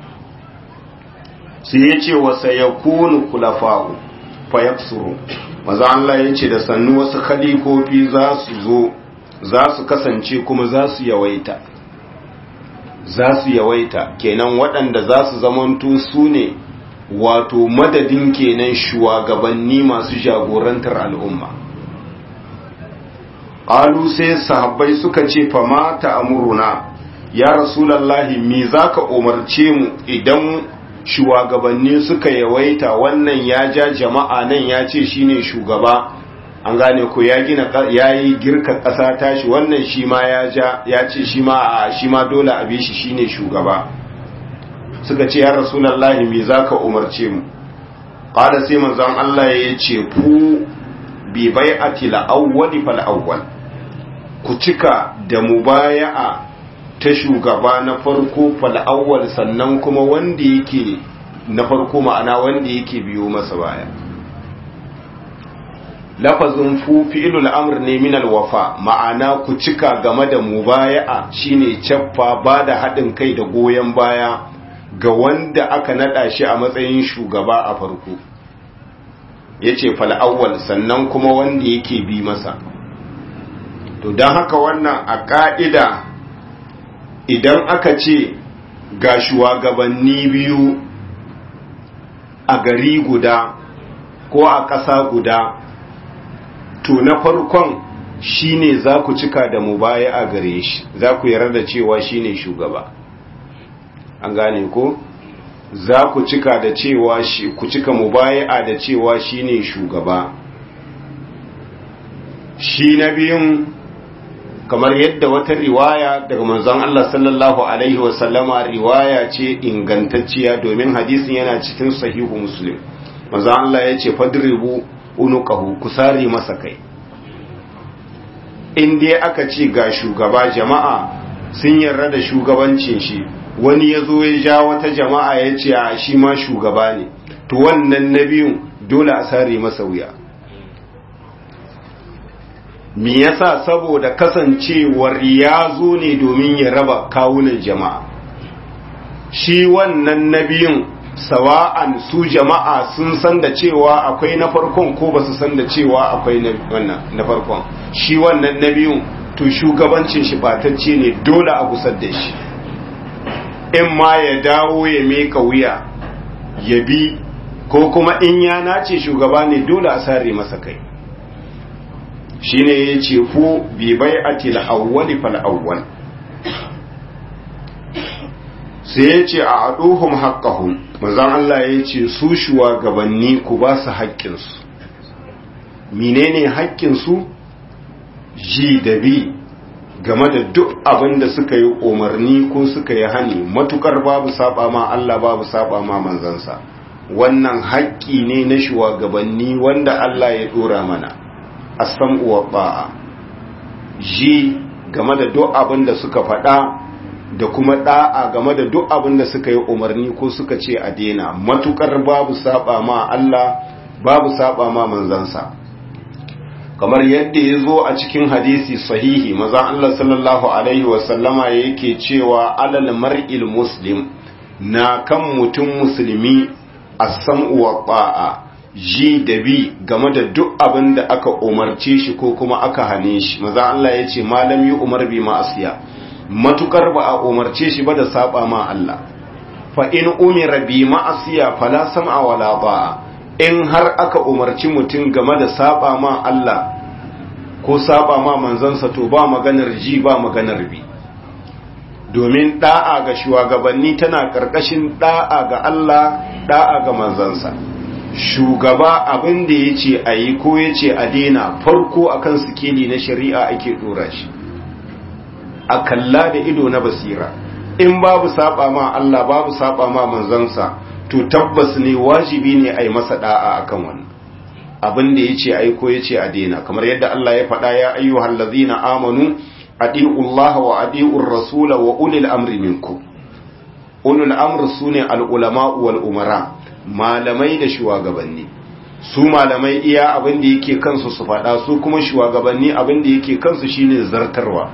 Speaker 1: Su ya ce wasa ya kunu kulafa'u fayaksuru, maza Allah ya ce da sannu wasu khalifofi za su zo, za su kasance kuma za su yawaita. Za su yawaita, kenan waɗanda za su zamanto su ne wato madadin kenan shugabanni masu jagorantar al'umma ƙalu sai sahabbai suka ce fama ta amuruna ya rasulallahi me za ka umarce mu idan shugabanni suka yawaita wannan ya ja jama'a nan ya ce shine shugaba an gane ko ya gina ya yi girka ƙasa tashi wannan shi ma ya ja ya ce shi ma shi ma dole a bi shi shine shugaba suka ce ya rasulallahi me za ka umarce mu ƙada sai manzan Allah ya ce ku bi bai a tila'awwali fal'awwal ku cika da mubaya'a ta shugaba na farko fal'awwal sannan kuma wanda yake na farko ma'ana wanda yake biyo masa baya lafazin fu fi'ilul amr ne min alwafa ma'ana ku cika game da mubaya'a shine caffa ba da haɗin kai da goyon baya ga wanda aka nada shi a matsayin shugaba a farko ya ce fal'awwal sannan kuma wanda yake bi masa to don haka wannan a ƙa'ida idan aka ce ga shugabanni biyu a gari guda ko a ƙasa guda to na farkon shine za ku cika da mubaya a gare shi za ku yarda da cewa shine shugaba an gane ko za ku cika da cewa shi ku cika mubaya'a da cewa shine shugaba shi na biyun kamar yadda wata riwaya daga manzon Allah sallallahu alaihi wasallama riwaya ce ingantacciya domin hadisin yana cikin sahihu muslim manzon Allah ya ce fadribu unuqahu kusari masa kai in dai aka ce ga shugaba jama'a sun yarda da shugabancin shi wani ya zo ya ja wata jama'a ya ce a shi ma shugaba ne to wannan na biyun dole a sare masa wuya me yasa saboda kasancewar ya zo ne domin ya raba kawunan jama'a shi wannan na biyun sawa'an su jama'a sun san da cewa akwai na farkon ko ba su san da cewa akwai na farkon shi wannan na biyun to shugabancin shi batacce ne dole a gusar da shi in ma ya dawo ya meka wuya ya bi ko kuma in ya nace shugaba ne dole a sare masa kai shine ya ce fu bi bai'atil awwali fal awwal sai ya ce a aduhum haqqahum manzon Allah ya ce su shugabanni ku ba su haƙƙinsu menene haƙƙinsu ji da bi game da duk abin da suka yi umarni ko suka yi hani matukar babu saba ma Allah babu saba ma manzansa wannan haƙƙi ne na shugabanni wanda Allah ya dora mana as-sam'u wa ba'a ji game da duk abin da suka faɗa da kuma da'a game da duk abin da suka yi umarni ko suka ce a daina matukar babu saba ma Allah babu saba ma manzansa kamar yadda ya zo a cikin hadisi sahihi mazan Allah sallallahu alaihi wasallama yake cewa alal mar'il muslim na kan mutum musulmi as-sam'u wa ta'a ji da bi game da duk abin da aka umarce shi ko kuma aka hane shi mazan Allah ya ce malam yi umar bi ma'asiya matukar ba a umarce shi ba da saba ma Allah fa in umira bi ma'asiya fala sam'a wala ba'a in har aka umarci mutum game da saba ma Allah ko saba ma manzansa to ba maganar ji ba maganar bi domin da'a ga shugabanni tana karkashin da'a ga Allah da'a ga manzansa shugaba abin da ya ce a yi ko ya ce a daina farko akan sikeli na shari'a ake dora shi a kalla da ido na basira in babu saba ma Allah babu saba ma manzansa to tabbas ne wajibi ne a yi masa da'a akan wannan abin da ya ce a yi ko ya ce a daina kamar yadda Allah ya faɗa ya ayyuhal ladzina amanu adi'ullaha wa adi'ur rasula wa ulil amri minkum ulul amri sune al ulama wal umara malamai da shugabanni su malamai iya abin da yake kansu su faɗa su kuma shugabanni abin da yake kansu shine zartarwa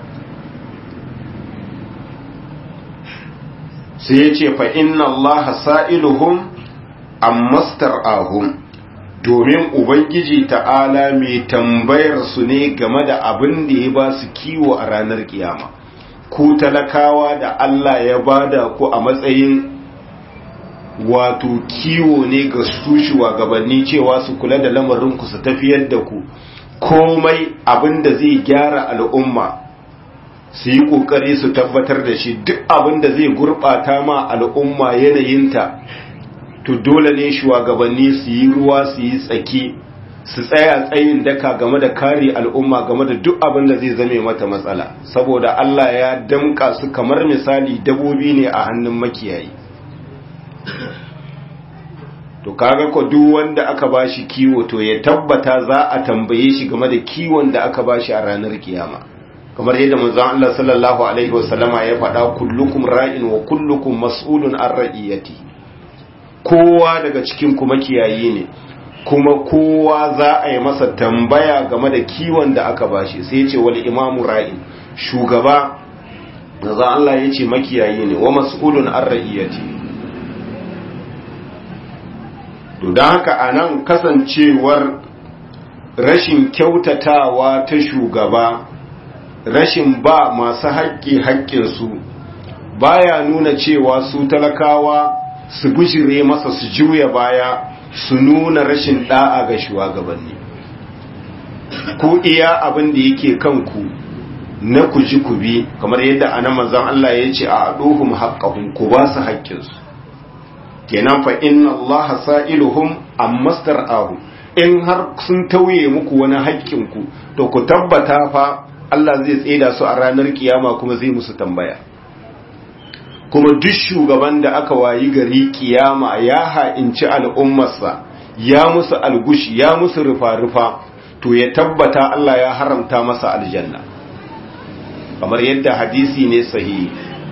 Speaker 1: sai ya ce fa inna allaha sa'iluhum ammastar'ahum domin ubangiji ta'ala mai tambayar su ne game da abin da ya ba su kiwo a ranar kiyama ku talakawa da Allah ya bada ku a matsayin wato kiwo ne ga su shugabanni cewa su kula da lamarin ku su tafiyar da ku komai abin da zai gyara al'umma su yi kokari su tabbatar da shi duk abin da zai gurbata ma al'umma yanayinta to dole ne shugabanni su yi ruwa su yi tsaki su tsaya tsayin daka game da kare al'umma game da duk abin da zai zame mata matsala saboda Allah ya damka su kamar misali dabobi ne a hannun makiyayi to kaga ko duk wanda aka bashi kiwo to ya tabbata za a tambaye shi game da kiwon da aka bashi a ranar kiyama kamar yadda manzon Allah sallallahu alaihi wasallama ya faɗa kullukum ra'in wa kullukum mas'ulun an ra'iyati kowa daga cikin ku makiyayi ne kuma kowa za a yi masa tambaya game da kiwon da aka bashi sai ya ce wal imamu ra'in shugaba manzon Allah ya ce makiyayi ne wa mas'ulun an ra'iyati to don haka a nan kasancewar rashin kyautatawa ta shugaba rashin ba masu haƙƙi haƙƙinsu baya nuna cewa su talakawa su bishire masa su juya baya su nuna rashin ɗa'a ga shugabanni ku iya abin da yake kanku na ku ji ku bi kamar yadda anan manzon Allah ya ce a aduhum haqqahum ku ba su haƙƙinsu kenan fa inna allaha sa'iluhum amma star'ahu in har sun tauye muku wani haƙƙin ku to ku tabbata fa Allah zai tseda su a ranar kiyama kuma zai musu tambaya kuma duk shugaban da aka wayi gari kiyama ya ha'inci al'ummarsa ya musu algushi ya musu rufa-rufa to ya tabbata Allah ya haramta masa aljanna kamar yadda hadisi ne sahihi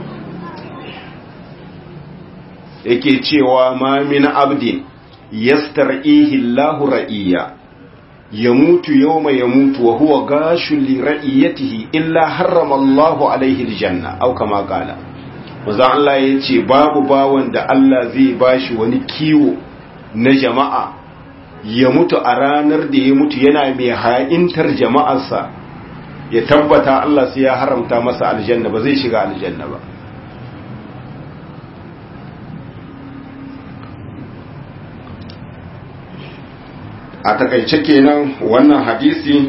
Speaker 1: yake cewa ma min abdin yastar'ihi Allahu ra'iyya yamutu yawma yamutu wa huwa gashul li ra'iyatihi illa harrama Allahu alayhi aljanna aw kama qala manzon Allah ya ce babu bawan da Allah zai bashi wani kiwo na jama'a ya mutu a ranar da ya mutu yana mai ha'intar jama'arsa ya tabbata Allah sai ya haramta masa aljanna ba zai shiga aljanna ba a takaice kenan wannan hadisi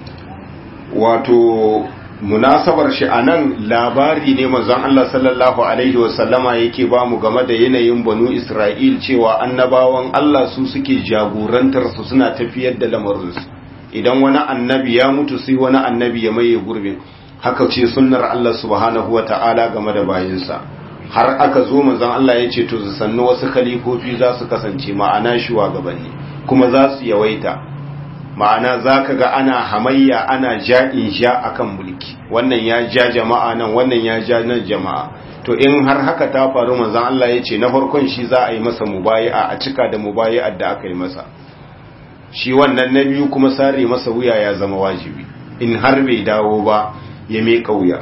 Speaker 1: wato munasabar shi a nan labari ne manzon Allah sallallahu alaihi wasallama yake ba mu game da yanayin banu Isra'il cewa annabawan Allah su suke jagorantar su suna tafiyar da lamarinsu idan wani annabi ya mutu sai wani annabi ya maye gurbin haka ce sunnar Allah subhanahu wata'ala game da bayinsa har aka zo manzon Allah ya ce to sannu wasu khalifofi za su kasance ma'ana shugabanni kuma za su yawaita ma'ana za ka ga ana hamayya ana ja'in ja akan mulki wannan ya ja jama'a nan wannan ya ja nan jama'a to in har haka ta faru manzon Allah ya ce na farkon shi za a yi masa mubayi'a a cika da mubayi'ar da aka yi masa shi wannan na biyu kuma sare masa wuya ya zama wajibi in har bai dawo ba ya mai kauya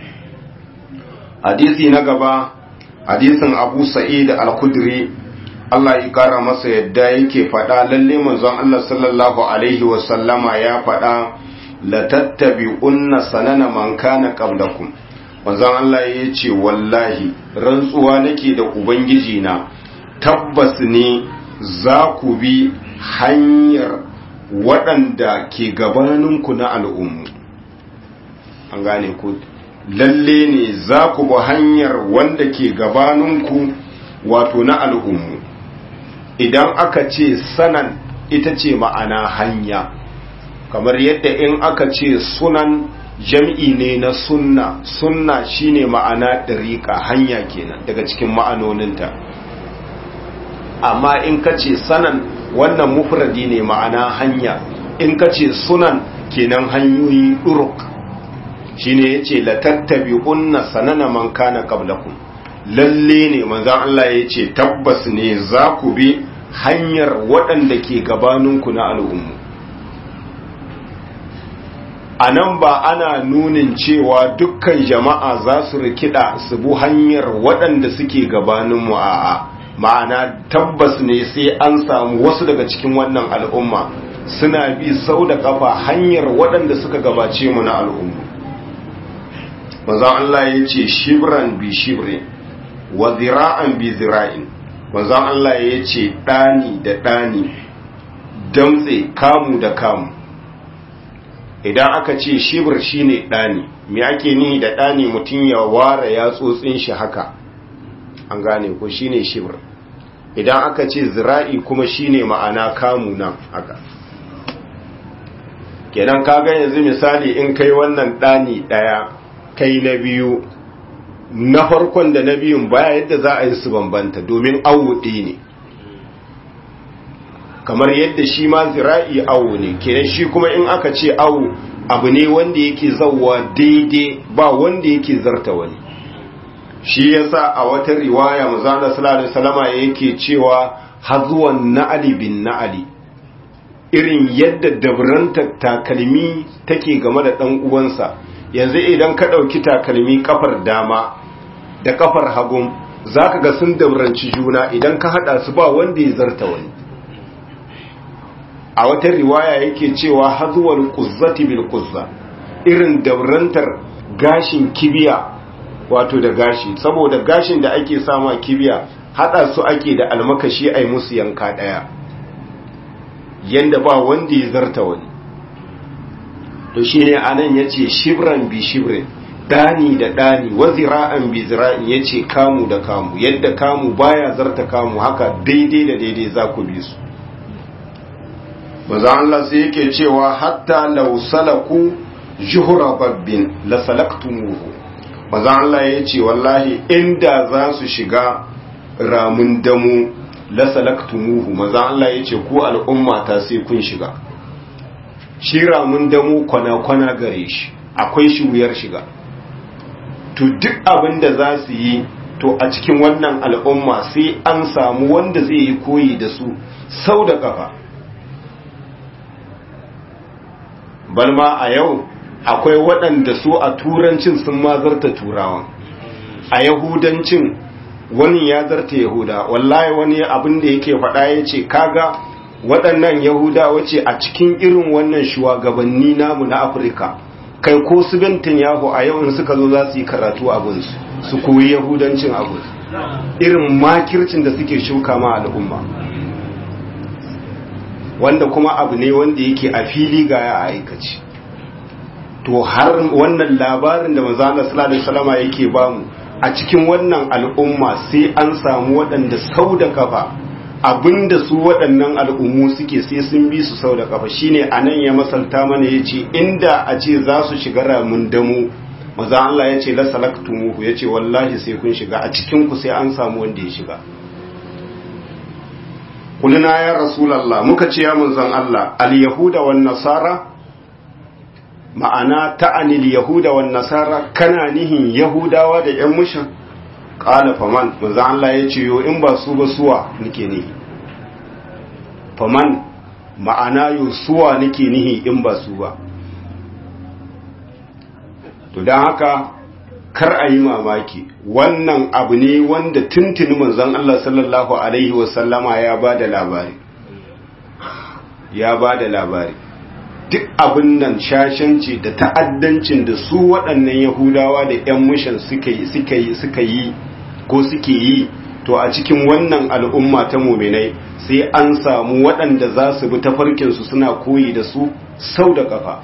Speaker 1: hadisi na gaba hadisin Abu Sa'id al-Khudri Allah ya kara masa yadda yake faɗa lalle manzon Allah sallallahu alaihi wasallama ya faɗa la tattabi'unna sanana man kana qablakum manzon Allah ya ce wallahi rantsuwa nake da ubangiji na tabbas ne za ku bi hanyar waɗanda ke gabaninku na al'ummu an gane ku lalle ne za ku bi hanyar wanda ke gabaninku wato na al'ummu idan aka ce sanan ita ce ma'ana hanya kamar yadda in aka ce sunan jam'i ne na sunna sunna shine ma'ana ɗariƙa hanya kenan daga cikin ma'anoninta amma in ka ce sanan wannan mufradi ne ma'ana hanya in ka ce sunan kenan hanyoyi ɗuruk shine yace la tattabi'unna sanana man kana qablakum lalle ne manzan Allah ya ce tabbas ne za ku bi hanyar waɗanda ke gabaninku na al'ummu a nan ba ana nunin cewa dukkan jama'a za su rikida su bu hanyar waɗanda suke gabaninmu a'a ma'ana tabbas ne sai an samu wasu daga cikin wannan al'umma suna bi sau da kafa hanyar waɗanda suka gabace mu na al'ummu manzan Allah ya ce shibran bi shibrin wa zira'an bi zira'in manzon Allah ya ce ɗani da ɗani damtse kamu da kamu idan aka ce shibir shine ɗani me ake ni da ɗani mutum ya ware yatsotsin shi haka an gane ko shine shibir idan aka ce zira'i kuma shine ma'ana kamu nan haka kenan kaga yanzu misali in kai wannan ɗani ɗaya kai na biyu na farkon da na biyun baya yadda za a yi su bambanta domin awu ne kamar yadda shi ma zira'i awu ne kenan shi kuma in aka ce awu abu ne wanda yake zauwa daidai ba wanda yake zarta wani shi yasa a wata riwaya mazana sallallahu salama yake cewa hazuwan na'ali bin na'ali irin yadda dabranta takalmi take game da ɗan uwansa yanzu idan ka ɗauki takalmi kafar dama da kafar hagun za ka ga sun dabranci juna idan ka haɗa su ba wanda ya zarta wani a wata riwaya yake cewa hazuwar kuzzati bil kuzza irin dabrantar gashin kibiya wato da gashi saboda gashin da ake sama kibiya haɗa su ake da almakashi a musu yanka ɗaya yanda ba wanda ya zarta wani to shi ne a nan ya ce shibran bi shibrin ɗani da ɗani wa zira'an bi zira'in ya ce kamu da kamu yadda kamu baya zarta kamu haka daidai da daidai za ku bi su maza Allah sai yake cewa hatta law salaku juhura babbin la salaktumuhu maza Allah ya ce wallahi inda za su shiga ramun damu la salaktumuhu maza Allah ya ce ku al'umma ta sai kun shiga shi ramun damu kwana-kwana gare shi akwai shi wuyar shiga to duk abin da za su yi to a cikin wannan al'umma sai an samu wanda zai yi koyi da su sau da kafa balma a yau akwai waɗanda su a turancin sun mazarta turawan a yahudancin wani ya zarta yahuda wallahi wani abin da yake faɗa ya ce kaga waɗannan yahuda wace a cikin irin wannan shugabanni namu na afirka kai ko su bentin yahu a yau in suka zo za su yi karatu abinsu su koyi yahudancin abinsu irin makircin da suke shuka ma al'umma wanda kuma abu ne wanda yake a fili ga ya aikaci to har wannan labarin da manzo Allah sallallahu alaihi wasallama yake bamu a cikin wannan al'umma sai an samu waɗanda sau da kafa abinda su waɗannan al'ummu suke sai sun bi su sau da kafa shine anan ya masalta mana yace inda a ce za su shiga ramin damu maza Allah ya ce la salaktumuhu ya ce wallahi sai kun shiga a cikin ku sai an samu wanda ya shiga kulina ya rasulallah muka ce ya manzon Allah al-yahuda wan nasara ma'ana ta'anil yahuda wan nasara kana nihin yahudawa da yan mushin qala faman manzon Allah ya ce yo in ba su ba suwa nake nihi faman ma'ana yo suwa nake nihi in ba su ba to don haka kar a yi mamaki wannan abu ne wanda tuntuni manzon Allah sallallahu alaihi wasallama ya ba da labari ya ba da labari duk abin nan shashanci da ta'addancin da su waɗannan yahudawa da 'yan mushan suka yi suka yi suka yi ko suke yi to a cikin wannan al'umma ta muminai sai an samu waɗanda za su bi tafarkinsu suna koyi da su sau da ƙafa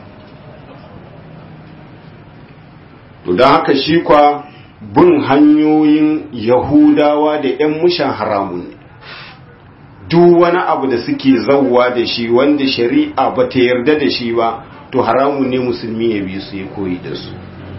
Speaker 1: to don haka shi kwa bin hanyoyin yahudawa da 'yan mushan haramun ne duk wani abu da suke zauwa da shi wanda shari'a ba ta yarda da shi ba to haramun ne musulmi ya bi su ya koyi da su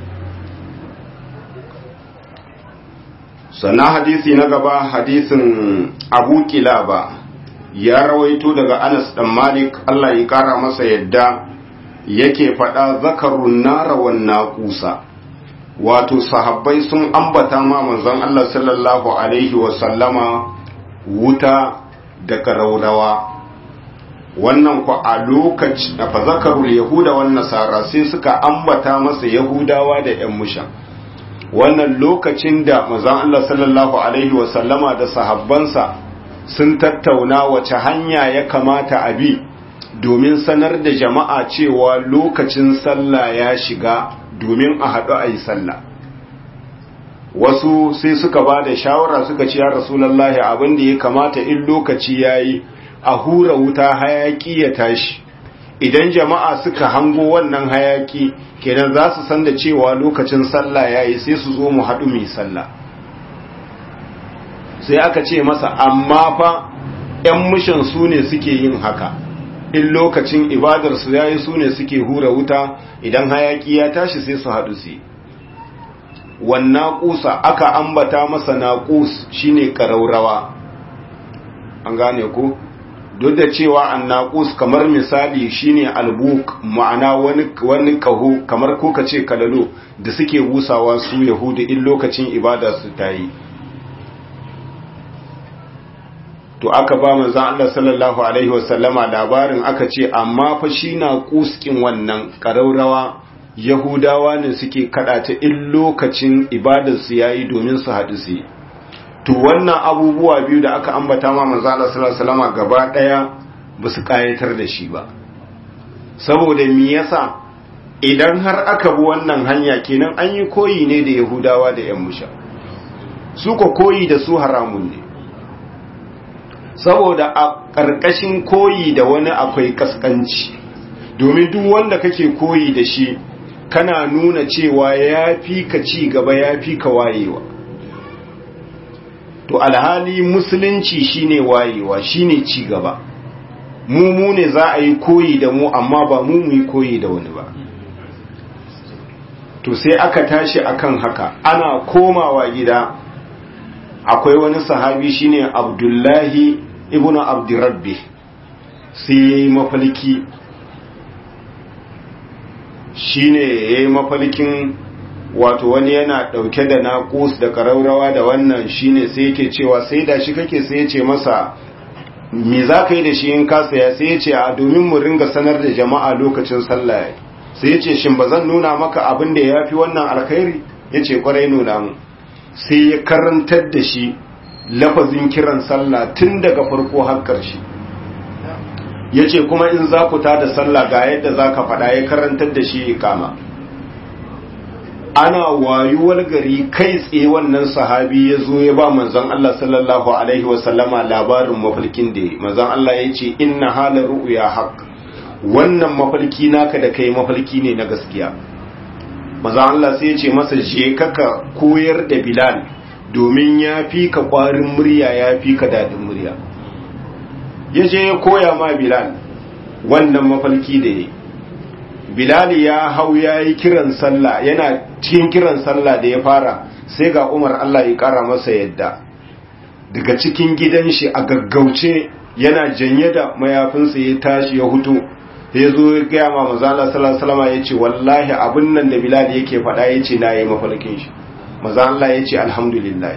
Speaker 1: sannan hadisi na gaba hadisin abu kilaba ya rawaito daga anas dan malik allah ya kara masa yadda yake faɗa zakarun nara wannan kusa wato sahabbai sun ambata ma manzon Allah sallallahu alaihi wasallama wuta da karaurawa wannan ku a lokaci a fazakarul yahuda wan nasara sai suka ambata masa yahudawa da yan musha wannan lokacin da manzon Allah sallallahu alaihi wasallama da sahabbansa sun tattauna wace hanya ya kamata a bi domin sanar da jama'a cewa lokacin sallah ya shiga domin a haɗu a yi sallah wasu sai suka ba da shawara suka ce ya rasulallahi abin da ya kamata in lokaci ya yi a hura wuta hayaki ya tashi idan jama'a suka hango wannan hayaki kenan za su san da cewa lokacin sallah ya yi sai su zo mu haɗu mai sallah sai aka ce masa amma fa 'yan mishan su ne suke yin haka in lokacin ibadarsu ya yi su ne suke hura wuta idan hayaki ya tashi sai su haɗu su wannan ƙusa aka ambata masa naƙus shine ƙaraurawa an gane ku duk da cewa an naƙus kamar misali shine albuk ma'ana wani wani kaho kamar ko ka ce kalalo da suke busawa su yahudu in lokacin ibada su ta yi to aka ba manzon Allah sallallahu alaihi wasallama labarin aka ce amma fa shi na kuskin wannan ƙaraurawa yahudawa ne suke kada ta in lokacin ibadarsu yayi domin su haɗu su to wannan abubuwa biyu da aka ambata ma manzon Allah sallallahu alaihi wasallama gaba daya ba su kayatar da shi ba saboda me yasa idan har aka bi wannan hanya kenan an yi koyi ne da yahudawa da yan musha su ko koyi da su haramun ne saboda a ƙarƙashin koyi da wani akwai kaskanci domin duk wanda kake koyi da shi kana nuna cewa ya fi ka ci gaba ya fi ka wayewa to alhali musulunci shine wayewa shine ci gaba mu mu ne za a yi koyi da mu amma ba mu mu yi koyi da wani ba to sai aka tashi akan haka ana komawa gida akwai wani sahabi shine abdullahi ibn abdurrabbi sai ya yi mafalki shine ya yi mafalkin wato wani yana ɗauke da naƙus da ƙaraurawa da wannan shine sai yake cewa sai da shi kake sai ya ce masa me za ka yi da shi in ka saya sai ya ce a domin mu ringa sanar da jama'a lokacin sallah sai ya ce shin ba zan nuna maka abin da ya fi wannan alkhairi ya ce kwarai nuna mu sai ya karantar da shi lafazin kiran sallah tun daga farko har ƙarshe ya ce kuma in za ku ta da sallah ga yadda za ka faɗa ya karantar da shi ikama ana wayuwar gari kai tsaye wannan sahabi ya zo ya ba manzon Allah sallallahu alaihi wasallama labarin mafalkin da ya manzon Allah ya ce inna halar ru'ya haq wannan mafalki naka da kai mafalki ne na gaskiya manzon Allah sai ya ce masa je kaka koyar da Bilal domin ya fi ka kwarin murya ya fi ka dadin murya ya je ya koya ma Bilal wannan mafalki da ya Bilal ya hau ya yi kiran sallah yana cikin kiran sallah da ya fara sai ga Umar Allah ya kara masa yadda daga cikin gidan shi a gaggauce yana janye da mayafinsa ya tashi ya hutu ya zo ya gaya ma mazala salama ya ce wallahi abin nan da Bilal yake faɗa ya ce na yi mafalkin shi maza Allah ya ce alhamdulillah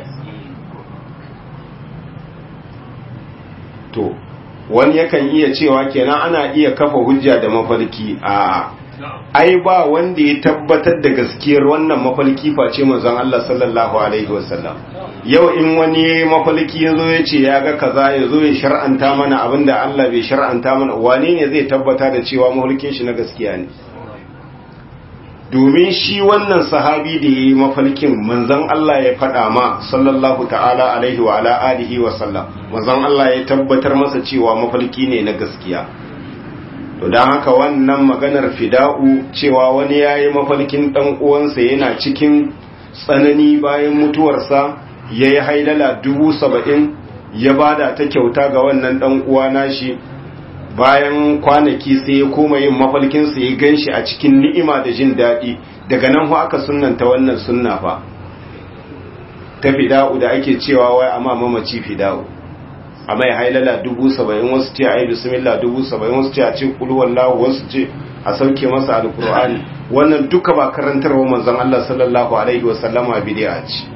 Speaker 1: to wani yakan iya cewa kenan ana iya kafa hujja da mafalki a ai ba wanda ya tabbatar da gaskiyar wannan mafalki face manzon Allah sallallahu alaihi wasallam yau in wani mafalki yazo ya ce ya ga kaza yazo ya shar'anta mana abinda Allah bai shar'anta mana wane ne zai tabbata da cewa mafalkin shi na gaskiya ne domin shi wannan sahabi da yayi mafalkin manzon Allah ya faɗa ma sallallahu ta'ala alaihi wa ala alihi wa sallam manzon Allah ya tabbatar masa cewa mafalki ne na gaskiya to don haka wannan maganar fida'u cewa wani ya yi mafalkin ɗan uwansa yana cikin tsanani bayan mutuwarsa ya yi haidala dubu saba'in ya bada ta kyauta ga wannan ɗan uwa nashi bayan kwanaki sai ya koma yin mafalkinsa ya gan shi a cikin ni'ima da jin daɗi daga nan hu aka sunanta wannan sunna fa ta fida'u da ake cewa wai amma mamaci fida'u a mai hailala dubu saba'in wasu ce a yi bismillah dubu saba'in wasu ce a ce kuluwan lahu wasu ce a sauke masa alkur'ani wannan duka ba karantarwa manzon Allah sallallahu alaihi wasallama bidi'a ce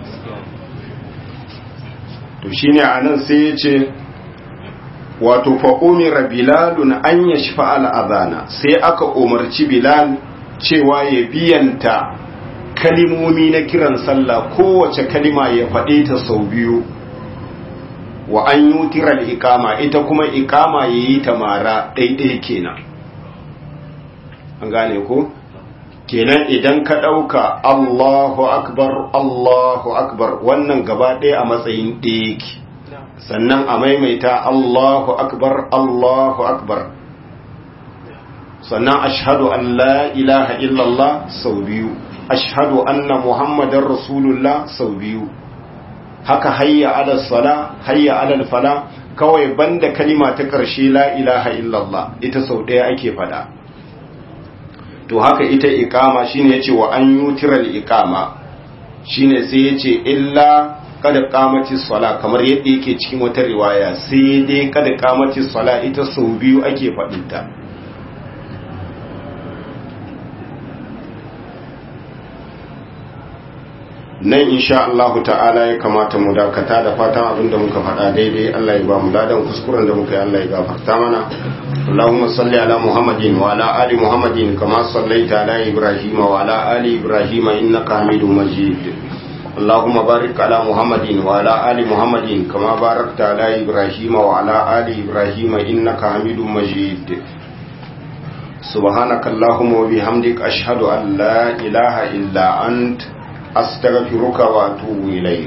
Speaker 1: to shine anan sai ya ce wato fa umira bilalun an yashfa al-adhana sai aka umarci bilal cewa ya biyanta kalimomi na kiran sallah kowace kalima ya faɗe ta sau biyu wa an yutira ikama ita kuma ikama yayi ta mara daidai kenan an gane ko kenan idan ka dauka Allahu akbar Allahu akbar wannan gaba ɗaya a matsayin ɗaya yake sannan a maimaita Allahu akbar Allahu akbar sannan ashhadu an la ilaha illallah sau biyu ashhadu anna muhammadar rasulullah sau biyu haka hayya ala sala hayya ala fala kawai banda kalima ta karshe la ilaha illallah ita sau daya ake fada to haka ita iqama shine yace wa an yutiral iqama shine sai yace illa kada qamati sala kamar yadda yake cikin wata riwaya sai dai kada qamati sala ita sau biyu ake fadinta nan insha Allah ta'ala ya kamata mu dakata da fatan abinda muka faɗa daidai Allah ya ba mu ladan kuskuren da muka yi Allah ya gafarta mana Allahumma salli ala Muhammadin wa ala ali Muhammadin kama sallaita ala Ibrahim wa ala ali Ibrahim innaka Hamidum Majid Allahumma barik ala Muhammadin wa ala ali Muhammadin kama barakta ala Ibrahim wa ala ali Ibrahim innaka Hamidum Majid سبحانك اللهم وبحمدك أشهد أن لا إله إلا أنت أستغفرك وأتوب إليك